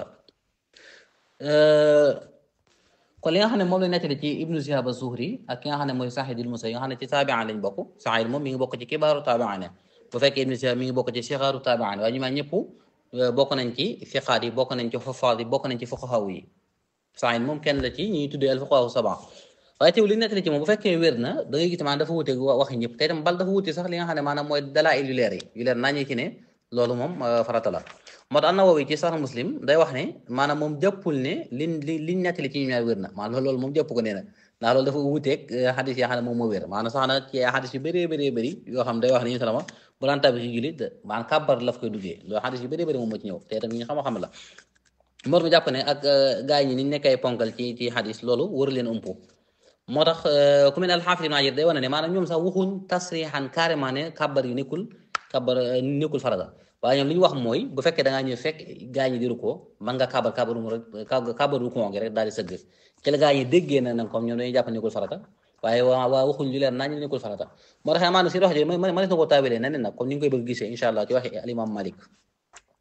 kon li nga xam ne moom la nettali ci Ibnu Shihab az-Zuhri ak ki nga xam ne mooy Sa'iid ibnul Musayyib nga xam ne ci taabi'aan lañ bokk Sa'iid moom mi ngi bokk ci kibaaru taabi'aan bu fekkee Ibnu Shihab mi ngi bokk ci sixaaru taabi'aan waaye ñu ma ñëpp bokk nañ ci fiqaat yi bokk nañ ci xufaat yi bokk nañ ci fuqahaa yi Saïd moom kenn la ci ñuy tuddee al fuqahaa sab'a waaye teew li nettali ci moom bu fekkee wér na da ngay gis maanaam dafa wuute waxi ñëpp te itam bal dafa wuute sax li nga xam ne maanaam mooy dalaa'il yu leer yi yu leer nañu ci ne loolu moom farata la moo tax An-Nawawi ci Sahih Muslim day wax ne maanaam moom jàppul ne liñ li liñ nettali ci ñu ñaar wér na maanaam loolu moom jàpp ko nee na ndax loolu dafa wuuteeg xadis yoo xam ne moom moo wér maanaam sax na ci xadis yu bëree bëree bëri yoo xam day wax ne ñu salama bu daan tabi ci julli maanaam kàbbar laf koy duggee loolu xadis yu bëree bëri moom moo ci ñëw te itam ñu xam-xam la mor mi jàpp ne ak gaa yi ni nekkay ponkal ci ci xadis loolu wër leen umpu moo tax ku mel ne alxaafis ibn Hajar day wane ne maanaam ñoom sax waxuñ tasrixan carrément ne kàbbar yu nekkul kàbbar nekkul farata waaye ñoom li ñu wax mooy bu fekkee da ngaa ñëw fekk gaa ñi diru ko mën nga kàbbar kàbbaru mu rek kàbbaru ko gi rek daal di sëgg ci la gaa ñi déggee na nag comme ñoom dañuy jàpp nekkul farata waaye waa waa waxuñ lu leer naa ñu nekkul farata moo tax maanaam si wax ji ma ma na koo taawilee neneen nag comme ni nga koy bëgg gisee incha allah ci waxi al imam Malik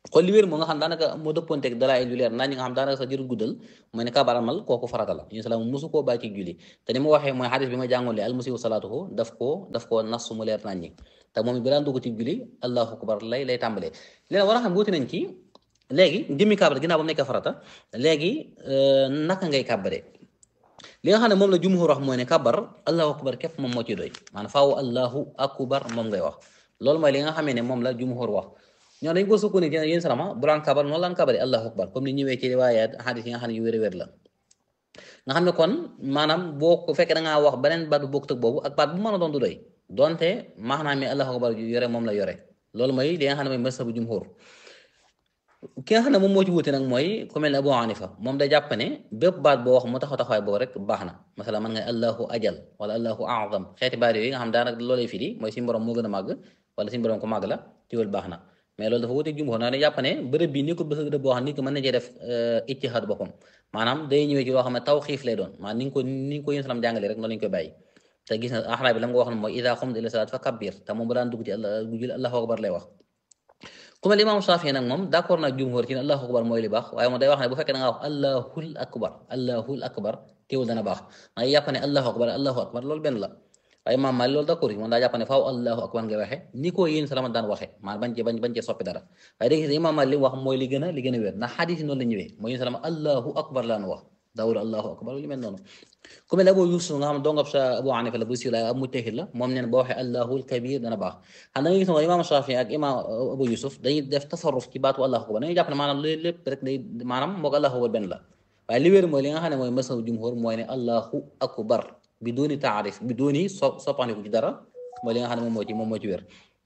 kon li wér moo nga xam daanaka moo dëppoonteeg dalaay lu leer naa ñi nga xam daanaka sax jërul guddal mooy ne kabar armal kooku farata la yéen salaam mosu koo bàyyi ci julli te ni ma waxee mooy xadis bi ma jàngoon lee almusiwu salaatuhu daf koo daf koo nas mu leer nañ ñi te moom it bi daan dugg ci julli allahu akbar lay lay tàmbalee léegi war a xam wuti nañ ci léegi jëmmi kabar ginnaaw ba mu nekkee farata léegi naka ngay kàbbare li nga xam ne moom la jumhur wax mooy ne kabar allahu akbar képp moom moo ci doy maanaam faaw allahu akbar moom ngay wax loolu mooy li nga xamee ne moom la jumhur wax ñoo dañ ko sukkandiku ci yéen salama bu daan kabar noonu laan kabari allahu akbar comme ni ñëwee ci riwaayaat xadis yi nga xam ne yu wér wér la nga xam ne kon maanaam boo ko fekkee da ngaa wax beneen baat bu bokkut ak boobu ak baat bu mën a doon du doy donte maanaam mi allahu akbar yore moom la yore loolu mooy li nga xam ne mooy masabu jumhur ki nga xam ne moom moo ci wuute nag mooy ku mel ne Abu Hanifa moom day jàpp ne bépp baat boo wax mu taxaw taxawaay boobu rek baax na masala man nga allahu ajal wala allahu azam xeeti baat yooyu nga xam daanaka loolay firi mooy suñu borom moo gën a màgg wala suñu borom ko màgg la tiwal baax na mais loolu dafa wuteeg jumhur naa ne jàpp ne bërëb bi ni ko bërëb boo xam ni ko mën na cee def ijtihaad boppam maanaam day ñëwee ci loo xam ne taw xiif lay doon maanaam ni nga ko ni nga ko yéen salam jàngale rek noonu lañu koy bàyyi te gis na axraa bi la nga wax ne mooy ida xumta ila salaat fa kabbir te moom bu daan dugg ci jul allahu akbar lay wax ku mel imam Shafi nag moom d'accord nag jumhur ci ne allahu akbar mooy li baax waaye moom day wax ne bu fekkee da nga wax allahul akbar allahul akbar teewul dana baax maa jàpp ne allahu akbar allahu akbar loolu benn la waaye maam Maalik loolu d'accord yi moom daa jàpp ne faaw allahu akbar ngay waxe ni ko yéen salama daan waxe maanaam bañ cee bañ bañ cee soppi dara waaye dégg nga imaam Maalik li mu wax mooy li gën a li gën a wér ndax xadis yi noonu la ñëwee mooy yéen salama allahu akbar laan wax daawul allahu akbar lu mel noonu ku mel ne Abu Yusuf nga xam ne dongab sa Abu Hanifa la bu siiw la ab mujtahid la moom neen boo waxee allahul kabir dana baax xam da nga gis ne imaam Shafi ak imaam Abu Yusuf dañuy def tasarruf ci baatu allahu akbar dañuy jàpp ne maanaam loolu lépp rek day maanaam moog allahu akbar benn la waaye li wér mooy li nga xam ne mooy masaw jumhur mooy ne allahu akbar bi dooni taarif bi dooni so soppandiku ci dara mooy li nga xam ne moom moo ci moom moo ci wér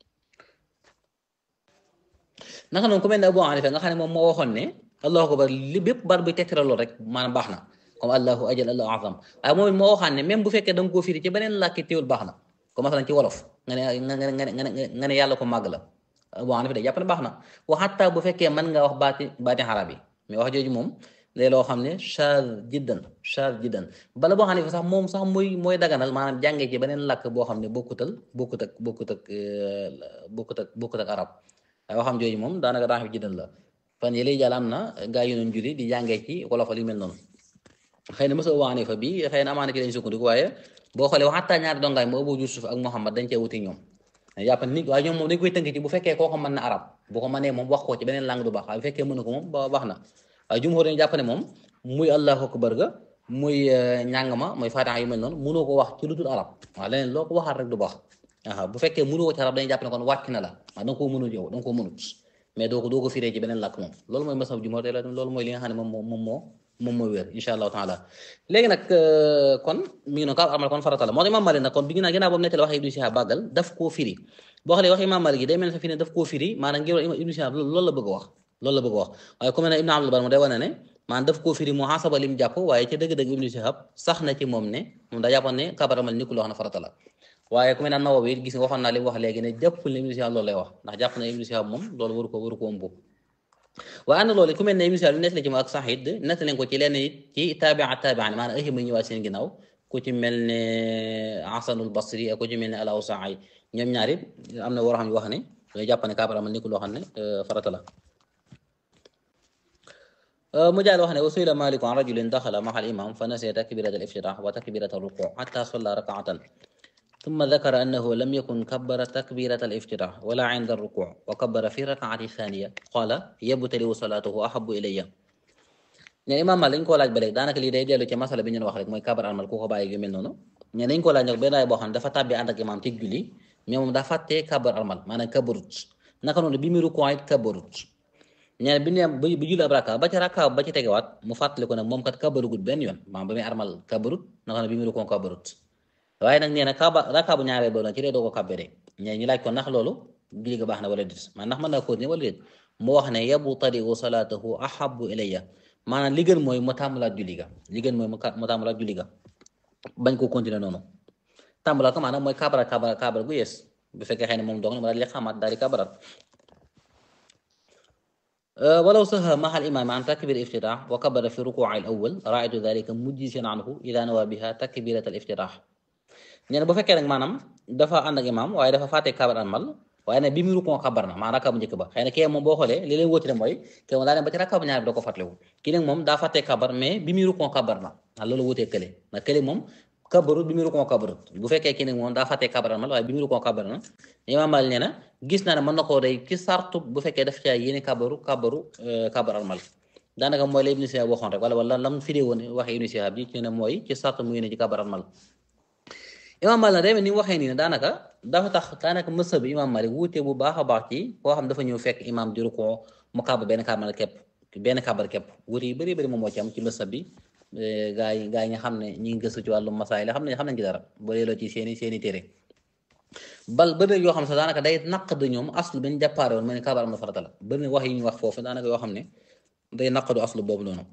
naka noonu ku mel ne Abu Hanifa nga xam ne moom moo waxoon ne allahu akbar li bépp baat buy tegtale loolu rek maanaam baax na comme allahu ajal allahu azam waaye moom it moo waxaan ne même bu fekkee da nga koo firi ci beneen làkki teewul baax na comme masalan ci wolof nga ne nga ne nga ne nga ne yàlla ko màgg la Abu Hanifa day jàpp ne baax na wa hatta bu fekkee mën nga wax baati baati xarab yi mais wax jooju moom léegi loo xam ne char jiddan char jiddan bala boo xam ne sax moom sax muy mooy daganal maanaam jàngee ci beneen làkk boo xam ne bokkutal bokkut ak bokkut ak bokkut ak bokkut ak arab waaye waxam jooju moom daanaka daa xam jiddan la fan yële jàll am na gaa yu doon julli di jàngee ci wolof li mel noonu xëy na mos a waane fa bi xëy na amaana ci lañ sukkandiku waaye boo xoolee xataa ñaari dongaay moo Abu Yusuf ak Muhammad dañ cee wuti ñoom jàpp ni waaye ñoom moom dañ koy tënk ci bu fekkee koo ko mën na arab bu ko mënee moom wax ko ci beneen langue du baax waaye bu fekkee mënu ko moom ba baax na waaye jumhur dañu jàpp ne moom muy allahu akbar ga muy ñàng ma mooy fatiha yu mel noonu mënoo ko wax ci lu dul arab waaw leneen loo ko waxaat rek du baax aa bu fekkee mënoo ko ci arab dañuy jàpp ne kon wàcc na la waaw da nga koo mënul yow da nga koo mënut mais doo ko doo ko firee ci beneen làkk moom loolu mooy masab jumhur te loolu mooy li nga xam ne moom moo moom moo moom mooy wér insha allahu taala léegi nag kon mi ngi noonu kaab armal kon farata la moo tax imam Malik nag kon bi ginnaaw ginnaaw boobu nettali wax Ibnu Shihab bàggal daf koo firi boo xoolee wax imam Malik yi day mel ne sa fi ne daf koo firi maanaam ngir Ibnu Shihab loolu la bëgg a wax loolu la bëgg a wax waaye ku mel ne Ibnu Abdul Bar mu day wane ne maanaam daf koo firi mu xasaba lim jàpp waaye ca dëgg-dëgg Ibnu Shihab sax na ci moom ne moom daa jàppoon ne kaab armal ni ku loo xam ne farata la waaye ku mel ne Nawawi gis nga waxoon naa li mu wax léegi ne jàppul ne Ibnu Shihab loolu lay wax ndax jàpp na Ibnu Shihab moom loolu waru ko waru ko ëmb waaye ànd loolu ku mel ne Ibnu Shihab nettali ci moom ak Saxiid nettali ko ci lenn it ci taabia taabia maanaam ay ma ñëwaat seen ginnaaw ku ci mel ne Hasanul Basri ak ku ci mel ne al Awsaa'i ñoom ñaar it am na war xam yu wax ne dañuy jàpp ne kaab armal ni ku loo xam ne farata la mu jaal wax ne wa su'ila Maalik an rajulin daxala ma'a al-imaam fa nasiya takbiirata al-iftitaah wa takbiirata ar-rukuu' hattaa sallaa rak'atan ثم ذكر أنه لم يكن كبر تكبيرة الافتتاح ولا عند الركوع وكبر في الركعة الثانية قال يبتلي صلاته أحب إلي ñene imam Maalik dañ koo laaj ba léegi daanaka lii day dellu ci masala bi ñu wax rek mooy kabar almal ku ko bàyyi yu mel noonu ñene dañ koo laaj nag benn waay boo xam ne dafa tàbbi ànd ak imam ci julli mais moom daa fàttee kabar almal maanaam kabarut naka noonu bi mu rukuu it kabarut ñene bi ne ba julli ab rakka ba ci rakka ba ci tegewaat mu fàttali ko nag moom kat kabarugut benn yoon maanaam ba muy armal kabarut naka noonu bi mu rukuu kabarut waaye nag nee na kaaba rakka bu ñaareel boobu nag ci dee doo ko kabbere ñee ñu laaj ko ndax loolu julli ga baax na wala déet man ndax mën naa continuer wala déet mu wax ne yabtadi'u salaatahu ahabbu ilayya maanaam li gën mooy mu tàmbalaat julli ga li gën mooy mu tàmbalaat julli ga bañ ko continuer noonu tàmbalaat ko maanaam mooy kaabara kaabara kaabara gu yees bu fekkee xëy na moom doog na mu daal di xamaat daal di kaabaraat ولو سهى مع الإمام عن تكبير الافتتاح وكبر في ركوع الأول رأيت ذلك مجزيا عنه إذا نوى بها تكبيرة الافتتاح nee na bu fekkee nag maanaam dafa ànd ak imaam waaye dafa fàtte kabar almal waaye nag bi muy rukon kabar na maa rakka bu njëkk ba xëy na kii moom boo xoolee li leen wóotile mooy kii moom daa dem ba ci rakka bu ñaar bi da ko fàttaliwu kii nag moom daa fàttee kabar mais bi muy rukon kabar na ndax loolu wóotee kële ndax kële moom kabarut bi muy rukon kabarut bu fekkee kii nag moom daa fàttee kabar mal waaye bi muy rukon kabar na Imaam Maalik nee na gis naa ne mën na koo day ci sartu bu fekkee daf caa yéene kabaru kabaru kabar mal daanaka mooy la Ibnu Sihaab waxoon rek wala wala lam firee woon waxe Ibnu Sihaab ji ci ne mooy ci sartu mu yéene ci kabar mal Imaam Maalik day ni mu waxee nii ne daanaka dafa tax daanaka mësa bi Imaam Maalik wuute bu baax a baax ci koo xam dafa ñëw fekk imaam di rukon mu kabar benn kabar képp benn kabar képp wuute yu bëri bëri moom moo ci am ci mësa bi gaa yi gaa yi nga xam ne ñi ngi gëstu ci wàllu masaay la xam ne xam nañ ci dara boo delloo ci seeni seeni téere bal bëri yoo xam ne sax daanaka day naq de ñoom aslu bi ñu jàppaare woon mooy ne kabar am na farata la bëri na wax yi ñu wax foofu daanaka yoo xam ne day naq du aslu boobu noonu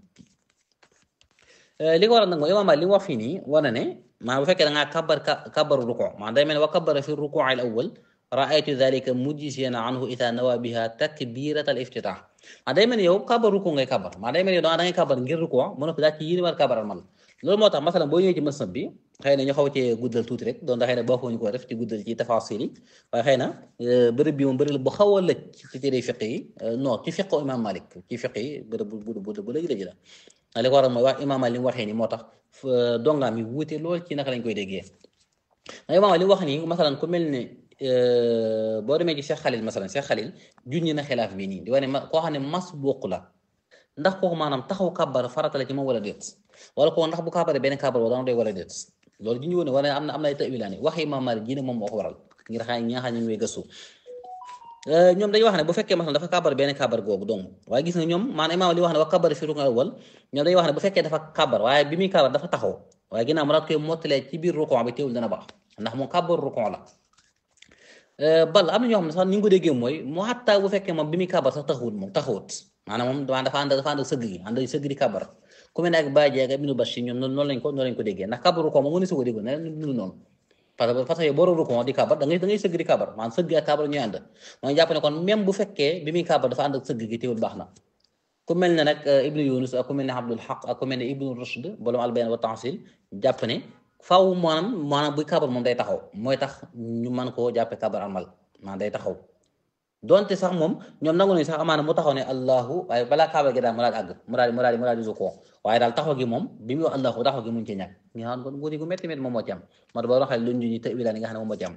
li ko waral nag mooy imaam Maalik li mu wax fii nii wane ne maa bu fekkee da ngaa kabar kabaru ruku maa day mel ne wa kabara fi ruku al awwal raaytu dalika mujziyan anhu ida nawa biha takbirat al iftitah maa day mel ne yow kabar ruku ngay kabar maa day mel ne yow da ngay kabar ngir ruku mu noppi daal ci yéene war kabaral man loolu moo tax masalan boo ñëwee ci masnad bi xëy na ñu xaw cee guddal tuuti rek doon da xëy na boo ñu ko def ci guddal ci tafasil yi waaye xëy na bërëb bi moom bërëb bu xaw a lëj ci téere fiq yi non ci fiqu imam malik ci fiq yi bërëb bu bu bu lëj lëj la li ko waral mooy wax imam malik li mu waxee ni moo tax dongaam yi wuute lool ci naka lañ koy déggee ndax imam malik li mu wax nii masalan ku mel ne boo demee ci Cheikh Khalil masalan Cheikh Khalil junñi na xilaaf bi nii di wane ma koo xam ne mas bokk la ndax kooku maanaam taxaw kàbbar farata la ci moom wala déet wala kooku ndax bu kàbbaree benn kàbbar wala dana doy wala déet loolu ji ñu woon ne wala am na am na ay tawilaani wax Imaam Maalik ji ne moom moo ko waral ngir xam ñi nga xam ne ñooy gëstu ñoom dañuy wax ne bu fekkee maanaam dafa kàbbar benn kàbbar googu dong waaye gis nga ñoom maanaam imaam li wax ne wa kàbbar fi rukn awwal ñoom dañuy wax ne bu fekkee dafa kàbbar waaye bi muy kàbbar dafa taxaw waaye ginnaaw mu daat koy mottalee ci biir rukon bi teewul dana baax ndax moom kàbbar rukon la bal am na ñoo xam ne sax ni nga ko déggee mooy mu xattaa bu fekkee moom bi muy kàbbar sax taxawut moom taxawut maanaam moom dafa ànd dafa ànd ak sëgg gi ànd ak sëgg di kàbbar ku mel ne ak Baye Dieng ak Ibnu Bashir ñoom noonu lañ ko noonu lañ ko déggee ndax kàbbaru ko moom mënu si ko déggoon ne nunu noonu parce que parce que boo roru ko di kàbbar da ngay da ngay sëgg di kàbbar maanaam sëgg ak kàbbar ñooy ànd mooy jàpp ne kon même bu fekkee bi muy kàbbar dafa ànd ak sëgg gi teewul baax na ku mel ne nag Ibnu Yunus ak ku mel ne Abdul Haq ak ku mel ne Ibnu Rushd bolom albayan wa tansil jàpp ne faaw maanaam maanaam buy kàbbar moom day taxaw mooy tax ñu mën koo jàppe kàbbar amal maanaam day taxaw donte sax moom ñoom nangu nañu sax amaana mu taxaw ne allahu waaye balaa kaaba gi daal mu daal di àgg mu daal di mu daal di mu daal di ko waaye daal taxaw gi moom bi muy wax allahu taxaw gi muñ ci ñàkk nga xam kon wuti gu métti métti moom moo ci am moo tax ba waxee luñ ñu tawila nga xam ne moom moo ci am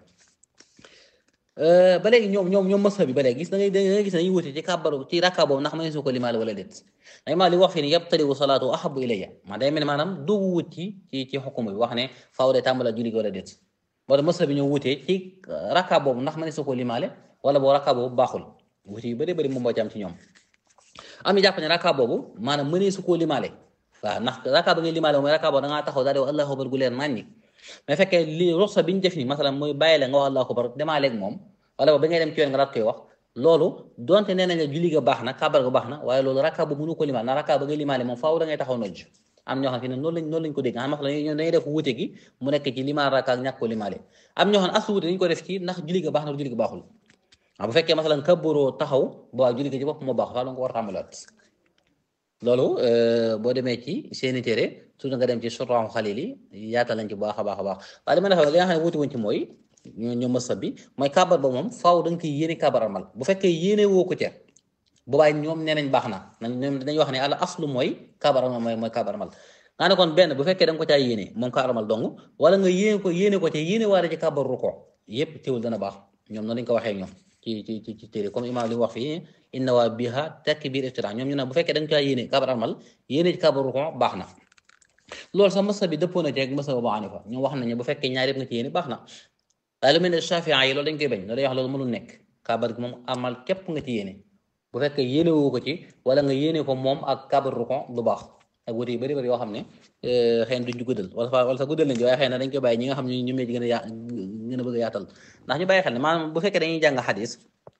ba léegi ñoom ñoom ñoom mësa bi ba léegi gis da ngay da ngay gis dañuy wuti ci kàbbaru ci rakka boobu ndax ma su ko limaale wala déet day maa li wax fii ni yabtaliwu salaatu ahabu ilayya maa day mel ne maanaam dugg wut ci ci ci xukuma bi wax ne faaw de tàmbala julli gi wala déet moo tax mësa bi ñoo wutee ci rakka boobu ndax ma su ko limaale wala boo rakka boobu baaxul wuti yu bëri bëri moom moo ci am ci ñoom am ñu jàpp ne rakka boobu maanaam mënee su koo limaale waaw ndax rakka ba ngay limaale mooy rakka boobu da ngaa taxaw daal di wax allahu akbar gu leer nañ ñi mais fekkee li roxa bi ñu def ni masalan mooy bàyyi la nga wax allahu akbar demaaleeg moom wala ba ngay dem ci yoon nga daat koy wax loolu donte nee nañ la julli ga baax na kabar ga baax na waaye loolu rakka boobu mënu ko limaale ndax rakka ba ngay limaale moom faaw da ngay taxaw nojj am ñoo xam ne noonu lañ noonu lañ ko dégg xam masalan ñoom dañuy def wuute gi mu nekk ci limaal rakka ak ñàkk ko limaale am ñoo xam ne as wuute dañu ko def ci ndax julli ga baax na julli ga baaxul waaw bu fekkee masalan kabbaroo taxaw bo waa julli ga ci bopp moo baax faa la nga ko war a tàmbalaat loolu boo demee ci seeni téere su nga dem ci suraaxu xalil yi yaatal nañ ci baax a baax a baax waaye li ma defee li nga xam ne wuti wuñ ci mooy ñoo mësa bi mooy kabar ba moom faaw da nga koy yéene kabar amal bu fekkee yéene woo ko ca boobaay ñoom nee nañ baax na ñoom dañuy wax ne ala aslu mooy kabar amal mooy mooy kabar amal nga ne kon benn bu fekkee da nga ko caa yéene moom kabar amal dong wala nga yéene ko yéene ko ca yéene waare ci kabar ruko yépp teewul dana baax ñoom noonu lañ ko waxee ñoom ci ci ci téere comme imam li mu wax fii inna waa biha takbir iftitah ñoom ñu ne bu fekkee da nga caa yéene kabar amal yéene ci kabar ruko baax na loolu sax masa bi dëppoo na ci ak masa Abu Hanifa ñoom wax nañu bu fekkee ñaar yëpp nga ci yéene baax na waaye lu mel ne Shafii yi loolu dañ koy bañ loolu day wax loolu mënul nekk kabar gi moom amal képp nga ci yéene bu fekkee yéene woo ko ci wala nga yéene ko moom ak kabar ruko du baax ak wuute yu bëri bëri yoo xam ne xëy na duñ ci guddal wala wala sax guddal nañ ci waaye xëy na dañ koy bàyyi ñi nga xam ne ñu mee ci gën a ya gën a bëgg a yaatal ndax ñu bàyyi xel ne maanaam bu fekkee dañuy jàng xadis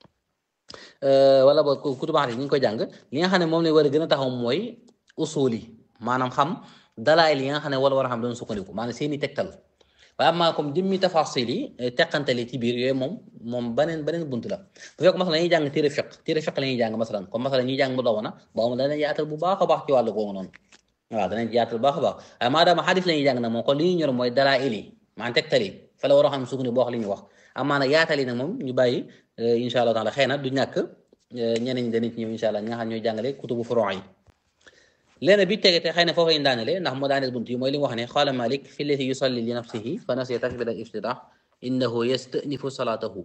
wala boog kutubu xadis ñu ngi koy jàng li nga xam ne moom lañ war a gën a taxaw mooy usul yi maanaam xam dalaayil yi nga xam ne wala war a xam doon sukkandiku maanaam seeni tegtal waaye amaa comme jëmmi tafasil yi teqantali ci biir yooyu moom moom beneen beneen bunt la bu fekk masalan dañuy jàng téere fiq téere fiq la ñuy jàng masalan comme masalan ñuy jàng mu daw na boobu danañ yaatal bu baax a baax ci wàllu googu noonu waaw danañ yaatal bu baax a baax waaye maadaama xadis la ñuy jàng nag moom kon li ñuy ñor mooy dalaayil yi maanaam tegtal yi fa la war a xam sukkandiku boo wax li ñu wax amaana yaatali nag moom ñu bàyyi insha allah taala xëy na du ñàkk ñeneen ñi danañ ci ñëw insha allah ñi nga xam ñooy jàngale kutubu furuu yi léena bi tege te xëy na foofu lañ daanele ndax moo daaneel bunt yi mooy li mu wax ne qaala malik fi llati yusalli li nafsihi fa nasiya takbira al iftitah innahu yastanifu salatahu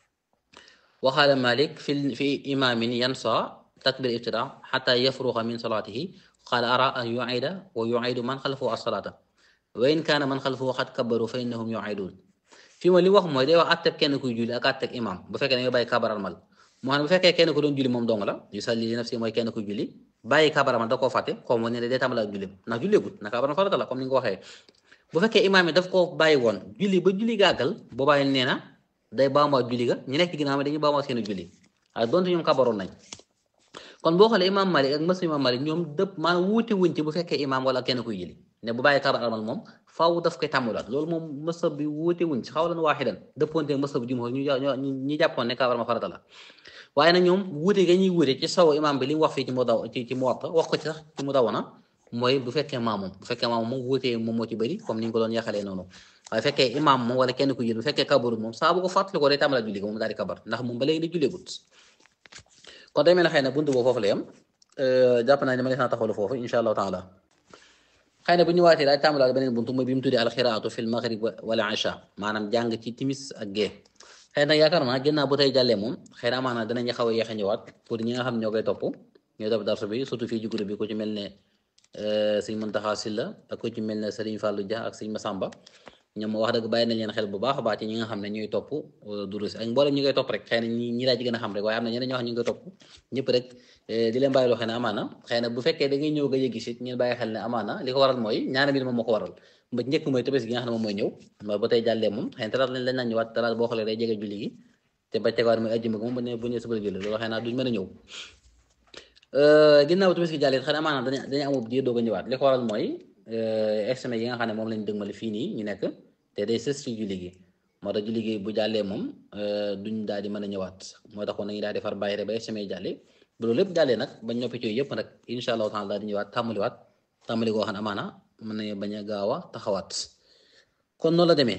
wa qaala malik fi fi imamin yansa takbir iftitah xata yafruxa min salatihi qaala ara an yuida wa yuidu man xalfahu as-salata wa in kaana man xalfahu xad kabaru fa innahum yuidun fii mooy li wax mooy day wax atteb kenn kuy julli ak atteb imam bu fekkee dañoo bàyyi kabaral mal moo xam ne bu fekkee kenn ku doon julli moom dong la yusalli li nafsi mooy kenn kuy julli bàyyi kabaral mal da koo fàtte xaw ma ne day tàmbali ak julli ndax julleegut na kabaral farata la comme ni nga ko waxee bu fekkee imam yi daf koo bàyyi woon julli ba julli gàggal boobaa nee na day baamuwaat julli ga ñu nekk ci ginnaaw dañuy baamuwaat seen julli waaye donte ñoom kabaroon nañ kon boo xoolee imam malik ak mas imam malik ñoom dëpp maanaam wuute wuñ ci bu fekkee imam wala kenn kuy julli ne bu bàyyi kabar almal moom faaw daf koy tàmmulaat loolu moom mësab bi wuute wuñ ci xawlan waaxidan dëppoonte mësab jumhur ñu ñu jàppoon ne kabar ma farata la waaye nag ñoom wuute ga ñuy wuute ci saw imam bi li mu wax fii ci mu daw ci ci Muwatta wax ko ci sax ci mu daw na mooy bu fekkee maamum bu fekkee maamum moom wuute moom moo ci bëri comme ni nga ko doon yaxalee noonu waaye fekkee imam moom wala kenn ku julli bu fekkee kabarul moom saa bu ko fàttali ko day tàmbalaat julli ko moom daal di kabar ndax moom ba léegi di julleegut kon day mel ne xëy na buntu boobu foofu la yem jàpp naa ne ma naa taxawlu foofu insha allahu taala xëy na bu ñu waatee daal tàmbalaat beneen buntu mooy bi mu tuddee alxiraatu fil maghrib wala isha maanaam jàng ci timis ak gée xëy na yaakaar naa ginnaaw bu tey jàllee moom xëy na amaana danañu xaw a yéex a ñëwaat pour ñi nga xam ñoo koy topp ñooy topp darsu bi surtout fii ci groupe bi ku ci mel ne sëñ Muntaxa Silla ak ku ci mel ne Sëriñ Fàllu Dia ak sëñ Masamba ñoom wax dëgg bàyyi nañ leen xel bu baax a baax ci ñi nga xam ne ñooy topp durus ak mboolem ñi koy topp rek xëy na ñi ñi daa ci gën a xam rek waaye am na ñeneen ñoo xam ñu ngi koy topp ñëpp rek di leen bàyyi loo xel ne amaana xëy na bu fekkee da ngay ñëw ga yëggi sit ñeen bàyyi xel ne amaana li ko waral mooy ñaari mbir moom moo ko waral ba njëkk mooy tëbés gi nga xam ne moom mooy ñëw mooy ba tey jàllee moom xëy na talaat lañ lañ naan ñëwaat talaat boo xoolee day jege julli gi te ba tegawaat mooy ajjuma moom bu ne bu ne suba julli loolu xëy na duñ mën a ñëw ginnaaw tëbés gi jàllee xëy na amaana dañu dañu amub diir doog a ñëwaat li ko waral mooy examen yi nga xam ne moom lañ dëgmale fii nii ñu nekk te day sës ci julli gi moo tax julli gi bu jàllee moom duñ daal di mën a ñëwaat moo tax kon nañu daal di far bàyyi rek ba examen yi jàllee bu loolu lépp jàllee nag bañ noppi ci yëpp nag incha allahu taala daal di ñëwaat tàmbaliwaat tàmbali koo xam ne amaana mën nañu bañ a gaaw a taxawaat kon noonu la demee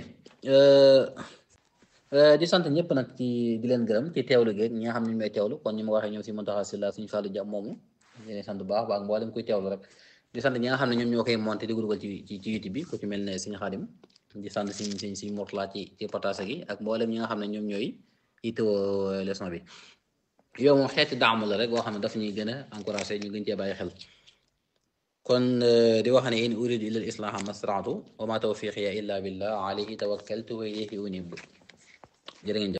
di sant ñëpp nag ci di leen gërëm ci teewlu gi ñi nga xam ne ñu may teewlu kon ñu ma waxee ñoom si Muntaxa Silla suñu Fàllu Jàmm moomu di leen sant bu baax baax mboolem kuy teewlu rek di sant ñi nga xam ne ñoom ñoo koy monté di dugal ci ci ci YouTube bi ku ci mel ne Sëñ Xaadim di sant siñ siñ si Mourtala ci ci partage gi ak mboolem ñi nga xam ne ñoom ñooy itoo leçon bi yow moom xeeti daamu la rek boo xam ne daf ñuy gën a encouragé ñu gën cee bàyyi xel kon di wax ne in uridu illa al islaha mastraatu wa ma tawfiqiya illa billah alayhi tawakkaltu wa ilayhi unib jërë ngeen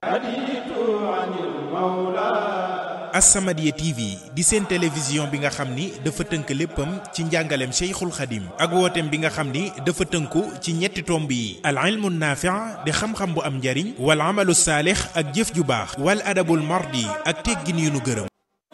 As-Samadiyya TV di seen télévision bi nga xam ni dafa tënk léppam ci njàngaleem Cheikhul Khadim ak wooteem bi nga xam ni dafa tënku ci ñetti tomb yi al ilmu naafi' di xam-xam bu am njariñ wal amalu saalix ak jëf ju baax wal adabul mardi ak teggin yu nu gërëm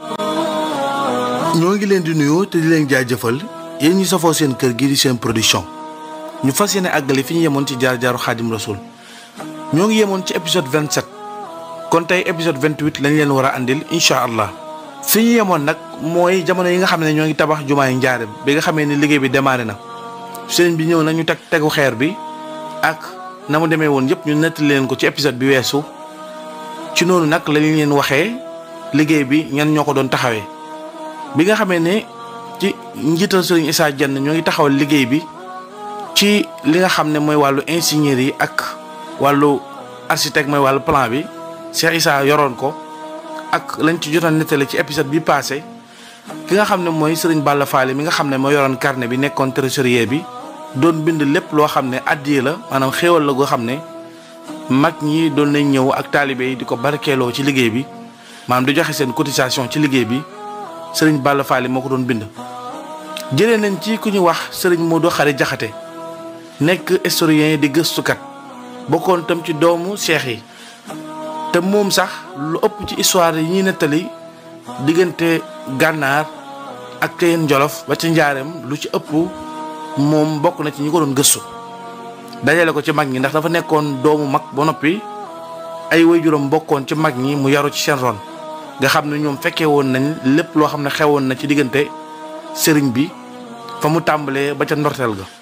ñoo ngi leen di nuyu te di leen jaajëfal yéen ñi safoo seen kër gi di seen production ñu fas yéene àggale fi ñu yemoon ci jaar-jaaru Xaadim Rasul ñoo ngi yemoon ci épisode 27 kon tey épisode 28 lañ leen war a andil incha allah fi ñu yemoon nag mooy jamono yi nga xam ne ñoo ngi tabax jumaay njaareem bi nga xamee ni liggéey bi démarré na sëriñ bi ñëw na ñu teg tegu xeer bi ak na mu demee woon yëpp ñu nettali leen ko ci épisode bi weesu ci noonu nag lañ leen waxee liggéey bi ñan ñoo ko doon taxawee bi nga xamee ne ci njiital sëriñ Issa Dieng ñoo ngi taxawal liggéey bi ci li nga xam ne mooy wàllu ingénieur yi ak wàllu architecte mooy wàllu plan bi Cheikh Issa yoroon ko ak lañ ci jotoon nettali ci épisode bi passé ki nga xam ne mooy sëriñ Balla Faale mi nga xam ne moo yoroon carnet bi nekkoon trésorier bi doon bind lépp loo xam ne addiye la maanaam xéewal la goo xam ne mag ñi doon nañ ñëw ak taalibe yi di ko barkeeloo ci liggéey bi maanaam di joxe seen cotisation ci liggéey bi sëriñ Balla Faale moo ko doon bind. jëlee nañ ci ku ñu wax sëriñ Modou Xari Jaxate nekk historien di gëstukat bokkoon tam ci doomu cheikh yi. te moom sax lu ëpp ci histoire yi ñuy nettali diggante gànnaar ak Ceyeen Jolof ba ci njaareem lu ci ëpp moom bokk na ci ñi ko doon gëstu dajale ko ci mag ñi ndax dafa nekkoon doomu mag ba noppi ay waajuram bokkoon ci mag ñi mu yaru ci seen ron nga xam ne ñoom fekkee woon nañ lépp loo xam ne xewoon na ci diggante sëriñ bi fa mu tàmbalee ba ca ndorteel ga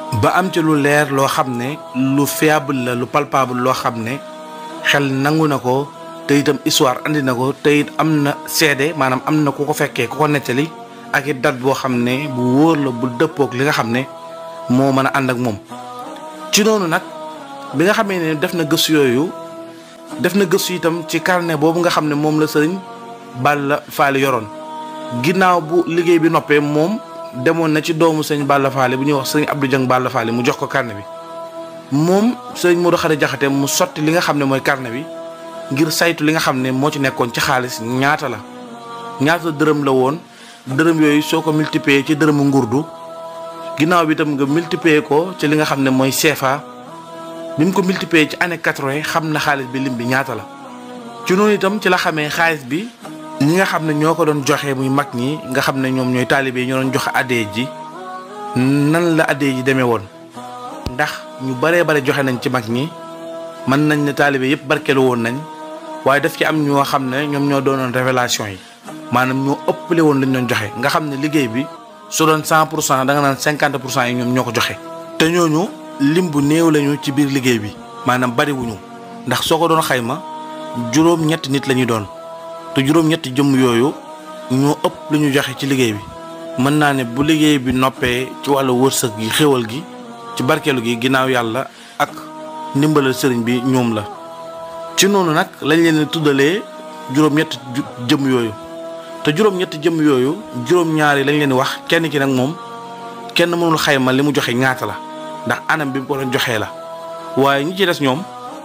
ba am ci lu leer loo xam ne lu fiable la lu palpable loo xam ne xel nangu na ko te itam histoire andi na ko te it am na seede maanaam am na ku ko fekkee ku ko nettali ak it date boo xam ne bu wóor la bu dëppook li nga xam ne moo mën a ànd ak moom ci noonu nag bi nga xamee ne def na gëstu yooyu def na gëstu itam ci carnet boobu nga xam ne moom la sëriñ Balla Faali yoroon ginnaaw bu liggéey bi noppee moom demoon na ci doomu sëñ Balla Faali bu ñuy wax sëriñ Abdou Dieng Balla Faali mu jox ko carnet bi moom sëriñ Modou Khari Jaxate mu sotti li nga xam ne mooy carnet bi ngir saytu li nga xam ne moo ci nekkoon ci xaalis ñaata la ñaata dërëm la woon dërëm yooyu soo ko multiplier ci dërëmu ngurdu ginnaaw bi itam nga multiplier ko ci li nga xam ne mooy CFA bi mu ko multiplier ci année quatre-vingt xam na xaalis bi lim bi ñaata la. ci noonu itam ci la xamee xaalis bi ñi nga xam ne ñoo ko doon joxe muy mag ñi nga xam ne ñoom ñooy taalibe yi ñoo doon joxe addee ji nan la addee ji demee woon ndax ñu baree bare joxe nañ ci mag ñi mën nañ ne taalibe yëpp barkeelu woon nañ. waaye daf ci am ñoo xam ne ñoom ñoo doonoon révélation yi maanaam ñoo ëppale woon lañ doon joxe nga xam ne liggéey bi su doon cent pour cent da nga naan cinquante pour cent yi ñoom ñoo ko joxe. te ñooñu lim bu néew lañu ci biir liggéey bi maanaam bariwuñu ndax soo ko doon xayma juróom-ñetti nit la ñuy doon te juróom-ñetti jëmm yooyu ñoo ëpp lu ñu joxe ci liggéey bi mën naa ne bu liggéey bi noppee ci wàllu wërsëg gi xéwal gi ci barkeelu gi ginnaaw yàlla ak ndimbalal sëriñ bi ñoom la. ci noonu nag lañ leen di tuddalee juróom-ñetti jëm yooyu te juróom-ñetti jëm yooyu juróom-ñaar yi lañ leen di wax kenn ki nag moom kenn mënul xayma li mu joxe ñaata la ndax anam bi mu ko doon joxee la waaye ñi ci des ñoom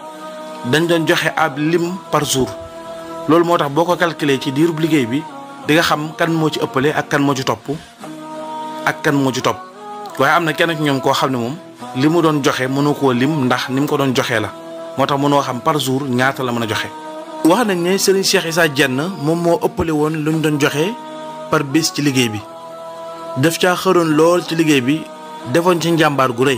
dañ doon joxe ab lim par jour loolu moo tax boo ko calculer ci diirub liggéey bi di nga xam kan moo ci ëppale ak kan moo ci topp ak kan moo ci topp waaye am na kenn ci ñoom koo xam ne moom li mu doon joxe mënu koo lim ndax ni mu ko doon joxee la. moo tax mënoo xam par jour ñaata la mën a joxe. wax nañ ne Serigne Cheikh Issa Diène moom moo ëppale woon lu ñu doon joxe par bis ci liggéey bi def caa xëroon lool ci liggéey bi defoon ci njàmbaar gu rëy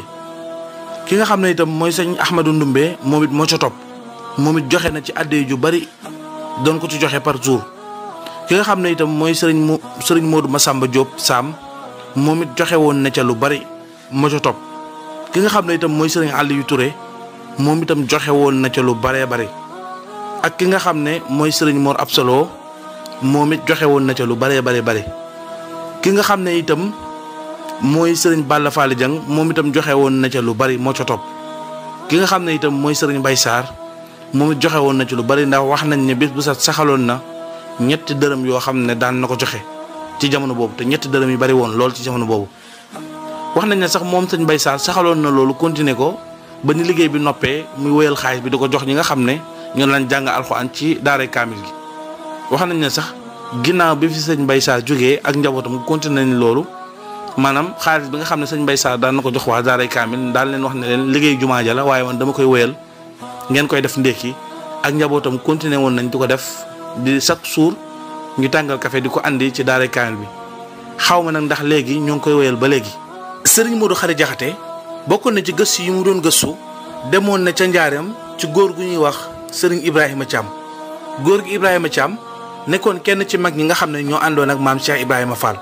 ki nga xam ne itam mooy sëñ Ahmadou Ndumbe moom it moo ca topp moom it joxe na ci àddee ju bari doon ko ci joxe par jour. ki nga xam ne itam mooy Serigne mo Serigne Modou Massamba Diop Sam moom it joxe woon na ca lu bari moo ca topp ki nga xam ne itam mooy Serigne Aliou Touré. moom itam joxe woon na ca lu baree bari ak ki nga xam ne mooy sëriñ Mor Absolo moom it joxe woon na ca lu baree bari bari ki nga xam ne itam mooy sëriñ Balla Faali Jang moom itam joxe woon na ca lu bari moo ca topp ki nga xam ne itam mooy sëriñ Bay Saar moom it joxe woon na ci lu bari ndax wax nañ ne bis bu set saxaloon na ñetti dërëm yoo xam ne daan na ko joxe ci jamono boobu te ñetti dërëm yi bari woon lool ci jamono boobu wax nañ ne sax moom sëñ Bay Saar saxaloon na loolu continuer ko ba ni liggéey bi noppee muy wéyal xaalis bi di ko jox ñi nga xam ne ñoo lañ jàng alxuraan ci daaray kaamil gi wax nañ ne sax ginnaaw bi fi sëñ Mbay Saar jógee ak njabootam continué nañ loolu maanaam xaalis bi nga xam ne sëñ Mbay Saar daan na ko jox waa daaray kaamil daal leen wax ne leen liggéey jumaa ja la waaye man dama koy wéyal ngeen koy def ndékki ak njabootam continué woon nañ di ko def di chaque jour ñu tàngal café di ko andi ci daaray kaamil bi xaw ma nag ndax léegi ñoo ngi koy wéyal ba léegi. Sëriñ Modou Khari Jaxate bokkoon na ci gëstu yi mu doon gëstu demoon na ca njaareem ci góor gu ñuy wax sëriñ Ibrahima Thiam góor gi Ibrahima Thiam nekkoon kenn ci mag ñi nga xam ne ñoo àndoon ak maam Cheikh Ibrahima Fall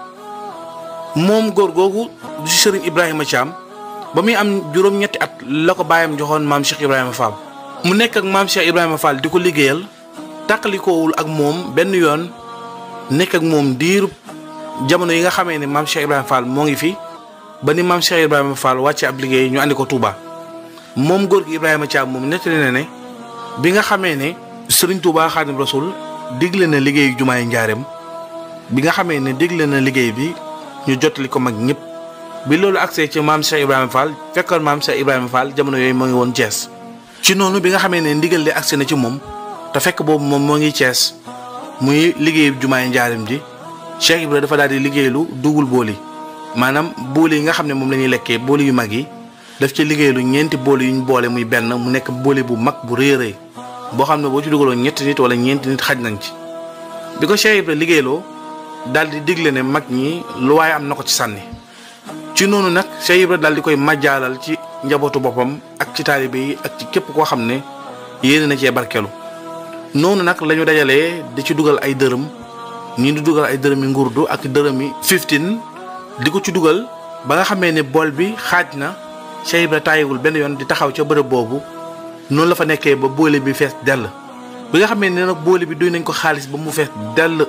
moom góor googu du ci sëriñ Ibrahima Thiam ba muy am juróom-ñetti at la ko baayam joxoon maam Cheikh Ibrahima Fall. mu nekk ak maam Cheikh Ibrahima Fall di ko liggéeyal tàqalikoowul ak moom benn yoon nekk ak moom diiru jamono yi nga xamee ne maam Cheikh Ibrahima Fall moo ngi fi. ba ni maam Cheikh Ibrahima Fall wàcce ab liggéey ñu andi ko Touba moom góor gi Ibrahima Thiam moom nettali na ne bi nga xamee ne Serigne Touba Xaadim Rasul digle na liggéeyu jumaay njaareem bi nga xamee ne digle na liggéey bi ñu jottali ko mag ñëpp bi loolu agsee ci maam Cheikh Ibrahima Fall fekkoon maam Cheikh Ibrahima Fall jamono yooyu moo ngi woon Thiès. ci noonu bi nga xamee ne ndigal li agsi na ci moom te fekk boobu moom moo ngi Thiès muy liggéeyu jumaay njaareem ji Cheikh Ibrahima dafa daal di liggéeylu dugul booli maanaam booli yi nga xam ne moom la ñuy lekkee booli yu mag yi daf ci liggéeylu ñeenti booli yu ñu boole muy benn mu nekk booli bu mag bu rëy a rëy boo xam ne boo ci dugaloon ñetti nit wala ñeenti nit xaj nañ ci. bi ko Cheikh Ibra liggéeyloo daal di digle ne mag ñi lu waaye am na ko ci sànni ci noonu nag Cheikh Ibra daal di koy majjaalal ci njabootu boppam ak ci taalibe yi ak ci képp koo xam ne yéene na cee barkeelu noonu nag la ñu dajalee di ci dugal ay dërëm ñii di dugal ay dërëmi ngurdu ak dërëmi 15 di ko ci dugal ba nga xamee ne bool bi xaaj na Cheikh Ibra tàyyiwul benn yoon di taxaw ca bërëb boobu noonu la fa nekkee ba boole bi fees dell bi nga xamee ne nag boole bi duy nañ ko xaalis ba mu fees dell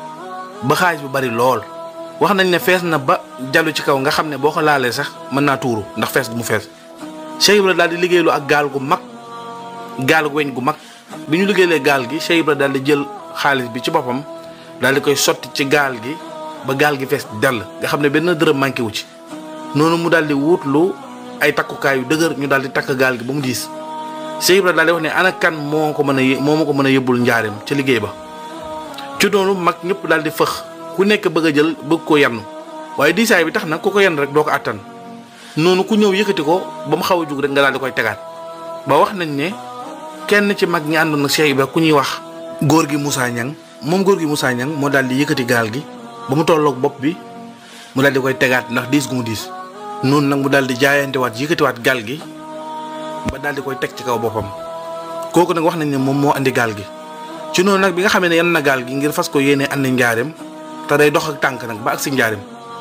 ba xaalis bu bari lool wax nañ ne fees na ba jallu ci kaw nga xam ne boo ko laalee sax mën naa tuuru ndax fees gu mu fees Cheikh Ibra daal di liggéeylu ak gaal gu mag gaal gu weñ gu mag bi ñu liggéeylee gaal gi Cheikh Ibra daal di jël xaalis bi ci boppam daal di koy sotti ci gaal gi ba gaal gi fees dell nga xam ne benn dërëm manqué wu ci noonu mu daal di wutlu ay takkukaay yu dëgër ñu daal di takk gaal gi ba mu diis Cheikh Ibra daal di wax ne ana kan moo ko mën a moo ma ko mën a yóbbul njaareem ca liggéey ba ci noonu mag ñëpp daal di fëx ku nekk bëgg a jël bëgg ko yann waaye diisaay bi tax na ku ko yann rek doo ko àttan noonu ku ñëw yëkkati ko ba mu xaw a jug rek nga daal di koy tegaat ba wax nañ ne kenn ci mag ñi àndoon na Cheikh Ibra ku ñuy wax góor gi Moussa Niang moom góor gi Moussa Niang moo daal di yëkkati gaal gi ba mu tolloog bopp bi mu daal di koy tegaat ndax diis gu mu diis noonu nag mu daal di jaayantewaat yëkkatiwaat gaal gi ba daal di koy teg ci kaw boppam kooku nag wax nañ ne moom moo andi gaal gi ci noonu nag bi nga xamee ne yan na gaal gi ngir fas ko yéenee andi njaareem te day dox ak tànk nag ba ak si njaareem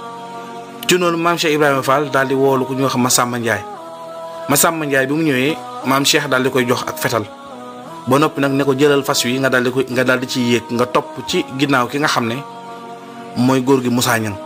ci noonu maam Cheikh Ibrahima Fall daal di woolu ku ñuy wax Massamba Ndiaye Massamba Ndiaye bi mu ñëwee maam Cheikh daal di koy jox ak fetal ba noppi nag ne ko jëlal fas wi nga daal di koy nga daal di ciy yéeg nga topp ci ginnaaw ki nga xam ne mooy góor gi Moussa Niang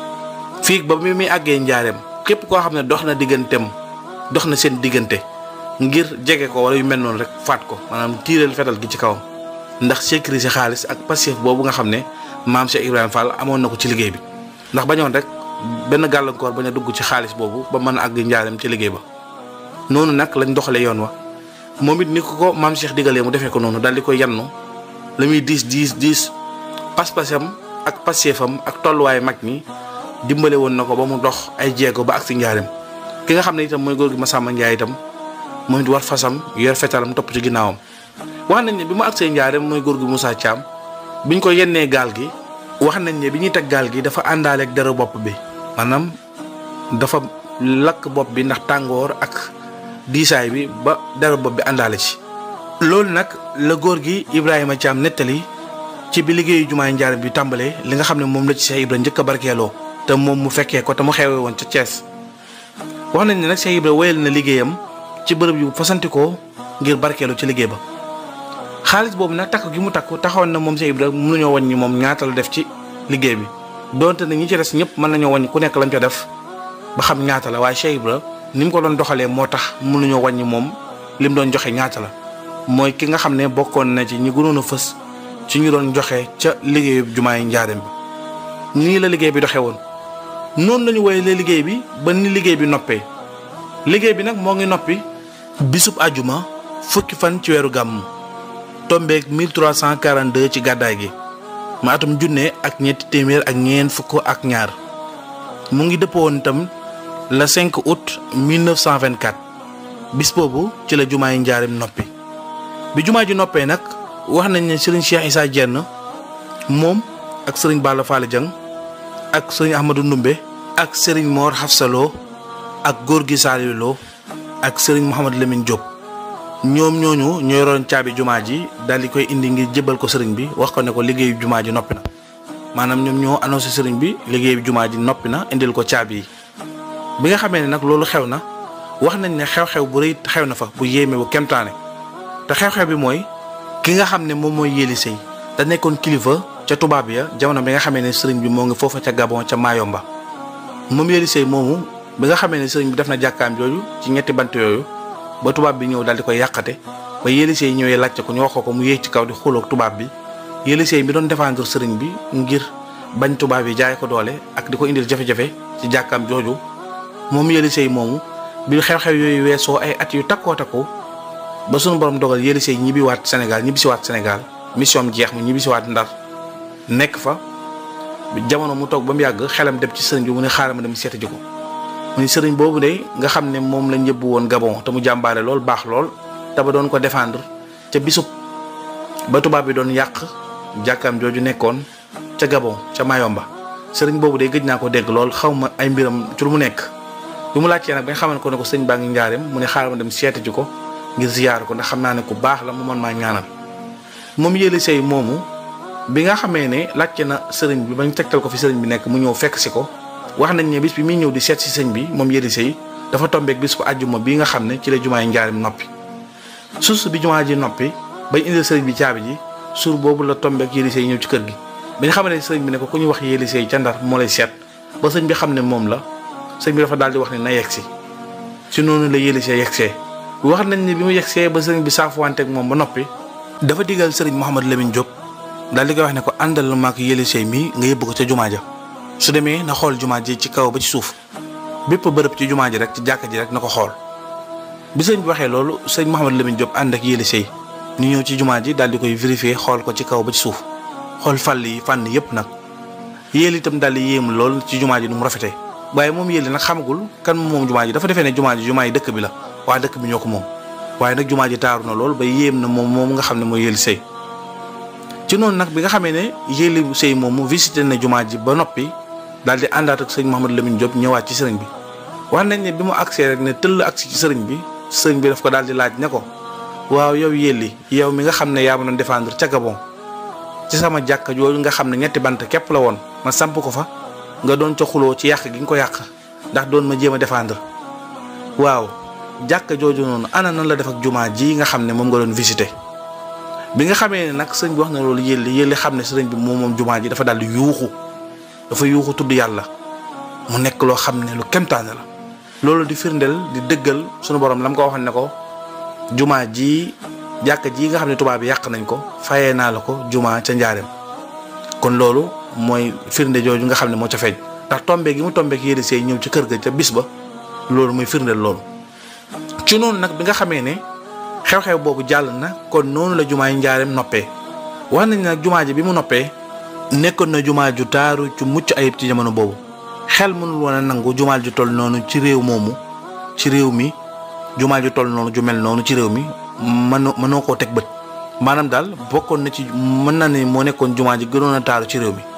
fii ba mi muy àggee njaareem képp koo xam ne dox na digganteem dox na seen diggante ngir jege ko wala yu mel noonu rek faat ko maanaam tiireel fetal gi ci kawam ndax sécuriser xaalis ak passif boobu nga xam ne maam Cheikh Ibrahima Fall amoon na ko ci liggéey bi ndax bañoon rek benn gàllankoor bañ a dugg ci xaalis boobu ba mën a àgg njaareem ci liggéey ba noonu nag lañ doxalee yoon wa moom it ni ko ko maam Cheikh digalee mu defee ko noonu daal di koy yannu la muy diis diis diis pas-pasam ak passeefam ak tolluwaay mag ñi dimbale woon na ko ba mu dox ay jéego ba ak si njaareem ki nga xam ne itam mooy góor gi Massamba Ndiaye itam moom it war fasam yor fetalam topp ci ginnaawam. wax nañ ne bi mu agsee njaareem mooy góor gi Moussa Thiam biñ ko yennee gaal gi wax nañ ne bi ñuy teg gaal gi dafa àndaale ak dara bopp bi maanaam dafa lakk bopp bi ndax tàngoor ak. diisaay bi ba dara bopp bi àndaale ci loolu nag la góor gi Ibrahima Thiam nettali ci bi liggéeyu jumaay njaareem bi tàmbalee li nga xam ne moom la ci Cheikh Ibra njëkk a barkeeloo te moom mu fekkee ko te mu xewee woon ca Thiès wax nañ ne nag Cheikh Ibra wéyal na liggéeyam ci bërëb yu fasantikoo ngir barkeelu ci liggéey ba xaalis boobu nag takk gi mu takk taxawoon na moom Cheikh Ibra mënuñoo wàññi moom ñaata la def ci liggéey bi donte ne ñi ci des ñëpp mën nañoo wàññi ku nekk lañ ko def ba xam ñaata la waaye Cheikh Ibra ni mu ko doon doxalee moo tax mënuñoo wàññi moom li mu doon joxe ñaata la mooy ki nga xam ne bokkoon na ci ñi gënoon a fës ci ñu doon joxe ca liggéeyu jumaay njaareem bi nii la liggéey bi doxee woon. noonu lañu woyalee liggéey bi ba ni liggéey bi noppee liggéey bi nag moo ngi noppi bisub àjjuma fukki fan ci weeru gàmm tombeeg 1342 ci gàddaay gi ma atum junne ak ñetti téeméer ak ñeent fukk ak ñaar mu ngi dëppoon itam. le 5 août 1924 bis boobu ci la jumaa yi njaareem noppi bi jumaa ji noppee nag wax nañ ne sëriñ Cheikh Issa Diène moom ak sëriñ Balla Fall Dieng ak sëriñ Ahmadou Ndumbe ak sëriñ Mor Hafsalo ak góor gi Saliou Lo ak sëriñ Mouhamad Lamine Diop ñoom ñooñu ñoo yoroon caabi jumaa ji daal di koy indi ngir jébal ko sëriñ bi wax ko ne ko liggéeyu jumaa ji noppi na maanaam ñoom ñoo annoncé sëriñ bi liggéeyu jumaa ji noppi na indil ko caabi yi. bi nga xamee ne nag loolu xew na wax nañ ne xew-xew bu rëy xew na fa bu yéeme bu kemtaane te xew-xew bi mooy ki nga xam ne moom mooy yéeli sëy te nekkoon kilifa ca tubaab ya jamono bi nga xamee ne sëriñ bi moo ngi foofa ca Gabon ca Mayomba moom yéeli sëy moomu bi nga xamee ne sëriñ bi def na jàkkaam jooju ci ñetti bant yooyu ba tubaab bi ñëw daal di koy yàqate ba yéeli sëy ñëwee laajte ko ñu wax ko mu yéeg ci kaw di xuloog tubaab bi yéeli sëy mi doon défendre sëriñ bi ngir bañ tubaab yi jaay ko doole ak di ko indil jafe-jafe ci jàkkaam jooju moom yëli sëy moomu bi xew-xew yooyu weesoo ay at yu takkoo takku ba sunu borom dogal yëli sëy ñibbiwaat Sénégal ñibbisiwaat Sénégal mission am jeex mu ñibbisiwaat Ndar nekk fa jamono mu toog ba mu yàgg xelam dem ci sëriñ bi mu ne xaaral ma dem seeti ji ko mu ni sëriñ boobu de nga xam ne moom lañ yëbbu woon Gabon te mu jàmbaare lool baax lool te ba doon ko défendre ca bisub ba tubaab bi doon yàq jàkkaam jooju nekkoon ca Gabon ca Mayomba sëriñ boobu de gëj naa ko dégg lool xaw ma ay mbiram ci lu mu nekk bi mu laajtee nag ba nga xamal ko ne ko sëñ baa ngi njaareem mu ne xaaral ma dem seeti ji ko ngir ziyaar ko ndax xam naa ne ku baax la mu mën maa ñaanal moom yëli sëy moomu bi nga xamee ne laajte na sëriñ bi bañ tegtal ko fi sëriñ bi nekk mu ñëw fekk si ko wax nañ ne bis bi muy ñëw di seet si sëñ bi moom yëli sëy dafa tombeek bis bu àjjuma bii nga xam ne ci la jumaa yi njaarim noppi suuf bi jumaa ji noppi bañ indil sëriñ bi caabi ji suur boobu la tombeek yélisee ñëw ci kër gi bañ xam ne sëriñ bi ne ko ku ñu wax yélisee ca Ndar moo lay seet ba sëñ bi xam ne moom la sëñ bi dafa daal di wax ne na yegsi ci noonu la yélisee yegsee wax nañ ne bi mu yegsee ba sëriñ bi saafuwanteeg moom ba noppi dafa digal sëriñ Mouhamadou Lamine Diop daal di koy wax ne ko àndal ma ak yélisee mii nga yóbbu ko ca jumaa ja su demee na xool jumaa ji ci kaw ba ci suuf bépp bërëb ci jumaa ji rek ci jàkka ji rek na ko xool bi sëñ bi waxee loolu sëñ Mouhamadou Lamine Diop ànd ak yélisee ñu ñëw ci jumaa ji daal di koy vérifier xool ko ci kaw ba ci suuf xool fàll yi fànn yépp nag yéel itam daal di yéem lool ci jumaa ji nu mu rafetee waaye moom yéeli nag xamagul kan moom jumaa ji dafa defee ne jumaa ji jumaa yi dëkk bi la waa dëkk bi ñoo ko moom waaye nag jumaa ji taaru na lool ba yéem na moom moom nga xam ne mooy yéeli sëy ci noonu nag bi nga xamee ne yéeli sëy moomu visité na jumaa ji ba noppi daal di àndaat ak sëñ Mouhamadou Lamine Diop ñëwaat ci sëriñ bi wax nañ ne bi mu agsee rek ne tëll agsi ci sëriñ bi sëriñ bi daf ko daal di laaj ne ko waaw yow yéeli yow mi nga xam ne yaa ma doon défendre ca Gabon ci sama jàkka jooju nga xam ne ñetti bant képp la woon ma samp ko fa nga doon ca xuloo ci yàq gi nga ko yàq ndax doon ma jéem a défendre waaw jàkka jooju noonu ana nan la def ak jumaa ji nga xam ne moom nga doon visité bi nga xamee ne nag sëñ bi wax na loolu yéeli yéeli xam ne sëriñ bi moom moom jumaa ji dafa daal di yuuxu dafa yuuxu tudd yàlla mu nekk loo xam ne lu kemtaane la loolu di firndeel di dëggal sunu borom la mu ko waxoon ne ko jumaa ji jàkka ji nga xam ne tubaab bi yàq nañ ko fayee naa la ko jumaa ca njaareem kon loolu mooy firnde jooju nga xam ne moo ca feeñ ndax tombe gi mu tombeek yéeli sey ñëw ci kër ga ca bis ba loolu mooy firndeel loolu ci noonu nag bi nga xamee ne xew-xew boobu jàll na kon noonu la jumaa yi njaareem noppee wax nañ nag jumaa ji bi mu noppee nekkoon na jumaa ju taaru ci mucc ayib ci jamono boobu xel mënul woon a nangu jumaal ju toll noonu ci réew moomu ci réew mi jumaa ju toll noonu ju mel noonu ci réew mi mënoo mënoo koo teg bët maanaam daal bokkoon na ci mën na ne moo nekkoon jumaa ji gënoon a taaru ci réew mi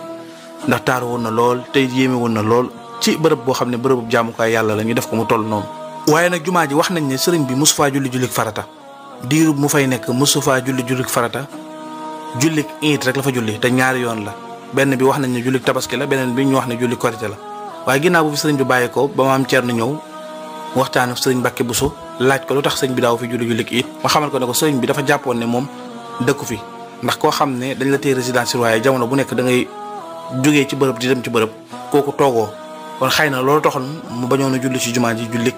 ndax taaru woon na lool tey yéeme woon na lool ci bërëb boo xam ne bërëbu jaamukaay yàlla la ñu def ko mu toll noonu. waaye nag jumaa ji wax nañ ne sëriñ bi mosu faa julli jullik farata diirub mu fay nekk mosu faa julli jullik farata jullik iit rek la fa julli te ñaari yoon la benn bi wax nañ ne jullik tabaski la beneen bi ñu wax ne jullik korite la waaye ginnaaw bu fi sëriñ bi bàyyi ko ba maam Thierno ñëw waxtaan ak sëriñ Mbacke Bousso laaj ko lu tax sëriñ bi daaw fi julli jullik iit ma xamal ko ne ko sëriñ bi dafa jàppoon ne moom dëkku fi ndax koo xam ne dañ la téye résidence waaye jamono bu nekk da ngay jógee ci bërëb di dem ci bërëb kooku toogoo kon xëy na loolu taxoon mu bañoon a julli ci jumaa ji jullik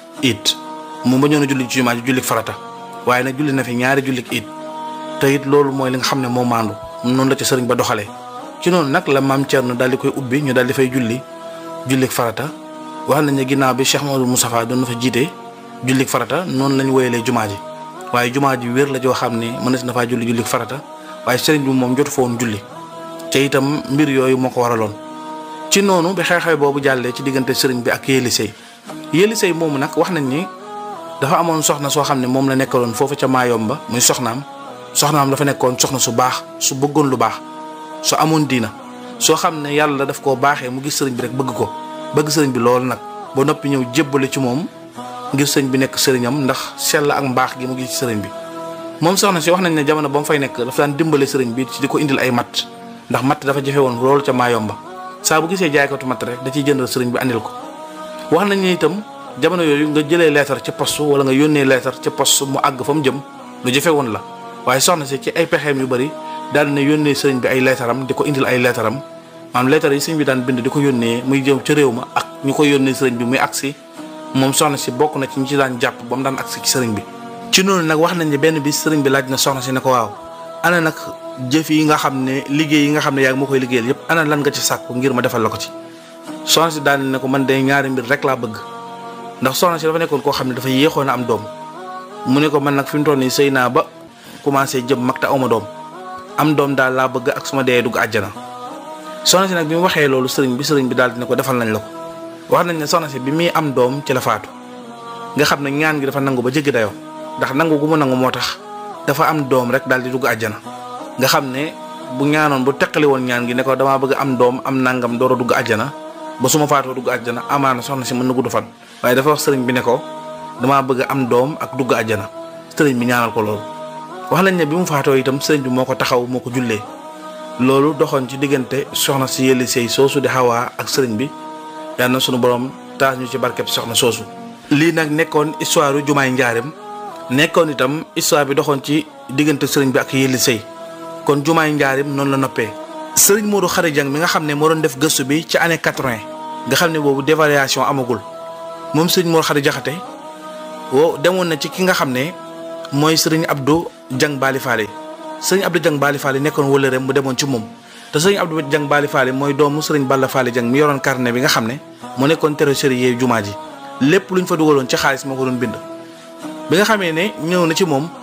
it mu bañoon a julli ci jumaa ji jullik farata waaye nag julli na fi ñaari jullik it te it loolu mooy li nga xam ne moo maandu noonu la ci sëriñ ba doxalee ci noonu nag la maam Thierno daal di koy ubbi ñu daal di fay julli jullik farata wax nañ ne ginnaaw bi Cheikh Mamadou Moustapha doon na fa jiite jullik farata noonu lañ woyalee jumaa ji waaye jumaa ji wér la joo xam ne mënees na faa julli jullik farata waaye sëriñ bi moom jotu fa woon julli te itam mbir yooyu moo ko waraloon ci noonu bi xew-xew boobu jàllee ci diggante sëriñ bi ak yéeli sëy yéeli sëy moomu nag wax nañ ni dafa amoon soxna soo xam ne moom la nekkaloon foofu ca Maayomba muy soxnaam soxnaam dafa nekkoon soxna su baax su bëggoon lu baax su amoon diina soo xam ne yàlla daf koo baaxee mu gis sëriñ bi rek bëgg ko bëgg sëriñ bi loolu nag ba noppi ñëw jébbale ci moom ngir sëriñ bi nekk sëriñam ndax sell ak mbaax gi mu gis ci sëriñ bi moom soxna si wax nañ ne jamono ba mu fay nekk dafa daan dimbale sëriñ bi ci di ko indil ay matt ndax matt dafa jafe woon loolu ca Maayomba saa bu gisee jaaykatu matt rek da ciy jëndal sëriñ bi andil ko wax nañ ne itam jamono yooyu nga jëlee leetar ca poste wala nga yónnee leetar ca poste mu àgg fa mu jëm lu jafe woon la waaye soxna si ci ay pexeem yu bari daal na yónnee sëriñ bi ay leetaram di ko indil ay leetaram maanaam leetar yi sëriñ bi daan bind di ko yónnee muy jëm ca réew ma ak ñu ko yónnee sëriñ bi muy agsi moom soxna si bokk na ci ñi ci daan jàpp ba mu daan agsi ci sëriñ bi ci noonu nag wax nañ ne benn bis sëriñ bi laaj na soxna si ne ko waaw ana nag jëf yi nga xam ne liggéey yi nga xam ne yaa ngi ma koy liggéeyal yépp ana lan nga ci sàkku ngir ma defal la ko ci soxna si daal ne ko man de ñaari mbir rek laa bëgg ndax soxna si dafa nekkoon koo xam ne dafa yéexoon a am doom mu ne ko man nag fi mu toll nii sëy naa ba commencé jëm mag te awma doom am doom daal laa bëgg ak suma dee dugg àjjana soxna si nag bi mu waxee loolu sëriñ bi sëriñ bi daal di ne ko defal nañ la ko wax nañ ne soxna si bi muy am doom ci la faatu nga xam ne ñaan gi dafa nangu ba jéggi dayoo ndax nangu gu mu nangu moo tax dafa am doom rek daal di dugg àjjana nga xam ne bu ñaanoon bu teqali woon ñaan gi ne ko damaa bëgg am doom am nangam door a dugg àjjana ba su ma faatoo dugg àjjana amaana soxna si mën na gudd fan waaye dafa wax sëriñ bi ne ko damaa bëgg am doom ak dugg àjjana sëriñ bi ñaanal ko loolu. wax nañ ne bi mu faatoo itam sëriñ bi moo ko taxaw moo ko jullee loolu doxoon ci diggante soxna si yëli sëy soosu di xawaa ak sëriñ bi yal na sunu borom taas ñu ci barkeb soxna soosu. lii nag nekkoon histoire jumaay njaareem nekkoon itam histoire bi doxoon ci diggante sëriñ bi ak yëlli sëy kon jumaay njaareem noonu la noppee. sëriñ Modou Khary Dieng mi nga xam ne moo doon def gëstu bi ci année quatre-vingt nga xam ne boobu dévaluation amagul moom sëriñ Modou Khary Jaxate wo demoon na ci ki nga xam ne mooy sëriñ Abdou Dieng Bali Faale sëriñ Abdou Dieng Bali Faale nekkoon wëllëreem mu demoon ci moom te sëriñ Abdou Dieng Bali Faale mooy doomu sëriñ Balla Faale Dieng mi yoroon carnet bi nga xam ne mu nekkoon trésorier jumaa ji lépp luñ fa dugaloon ci xaalis moo ko doon bind bi nga xamee ne ñëw na ci moom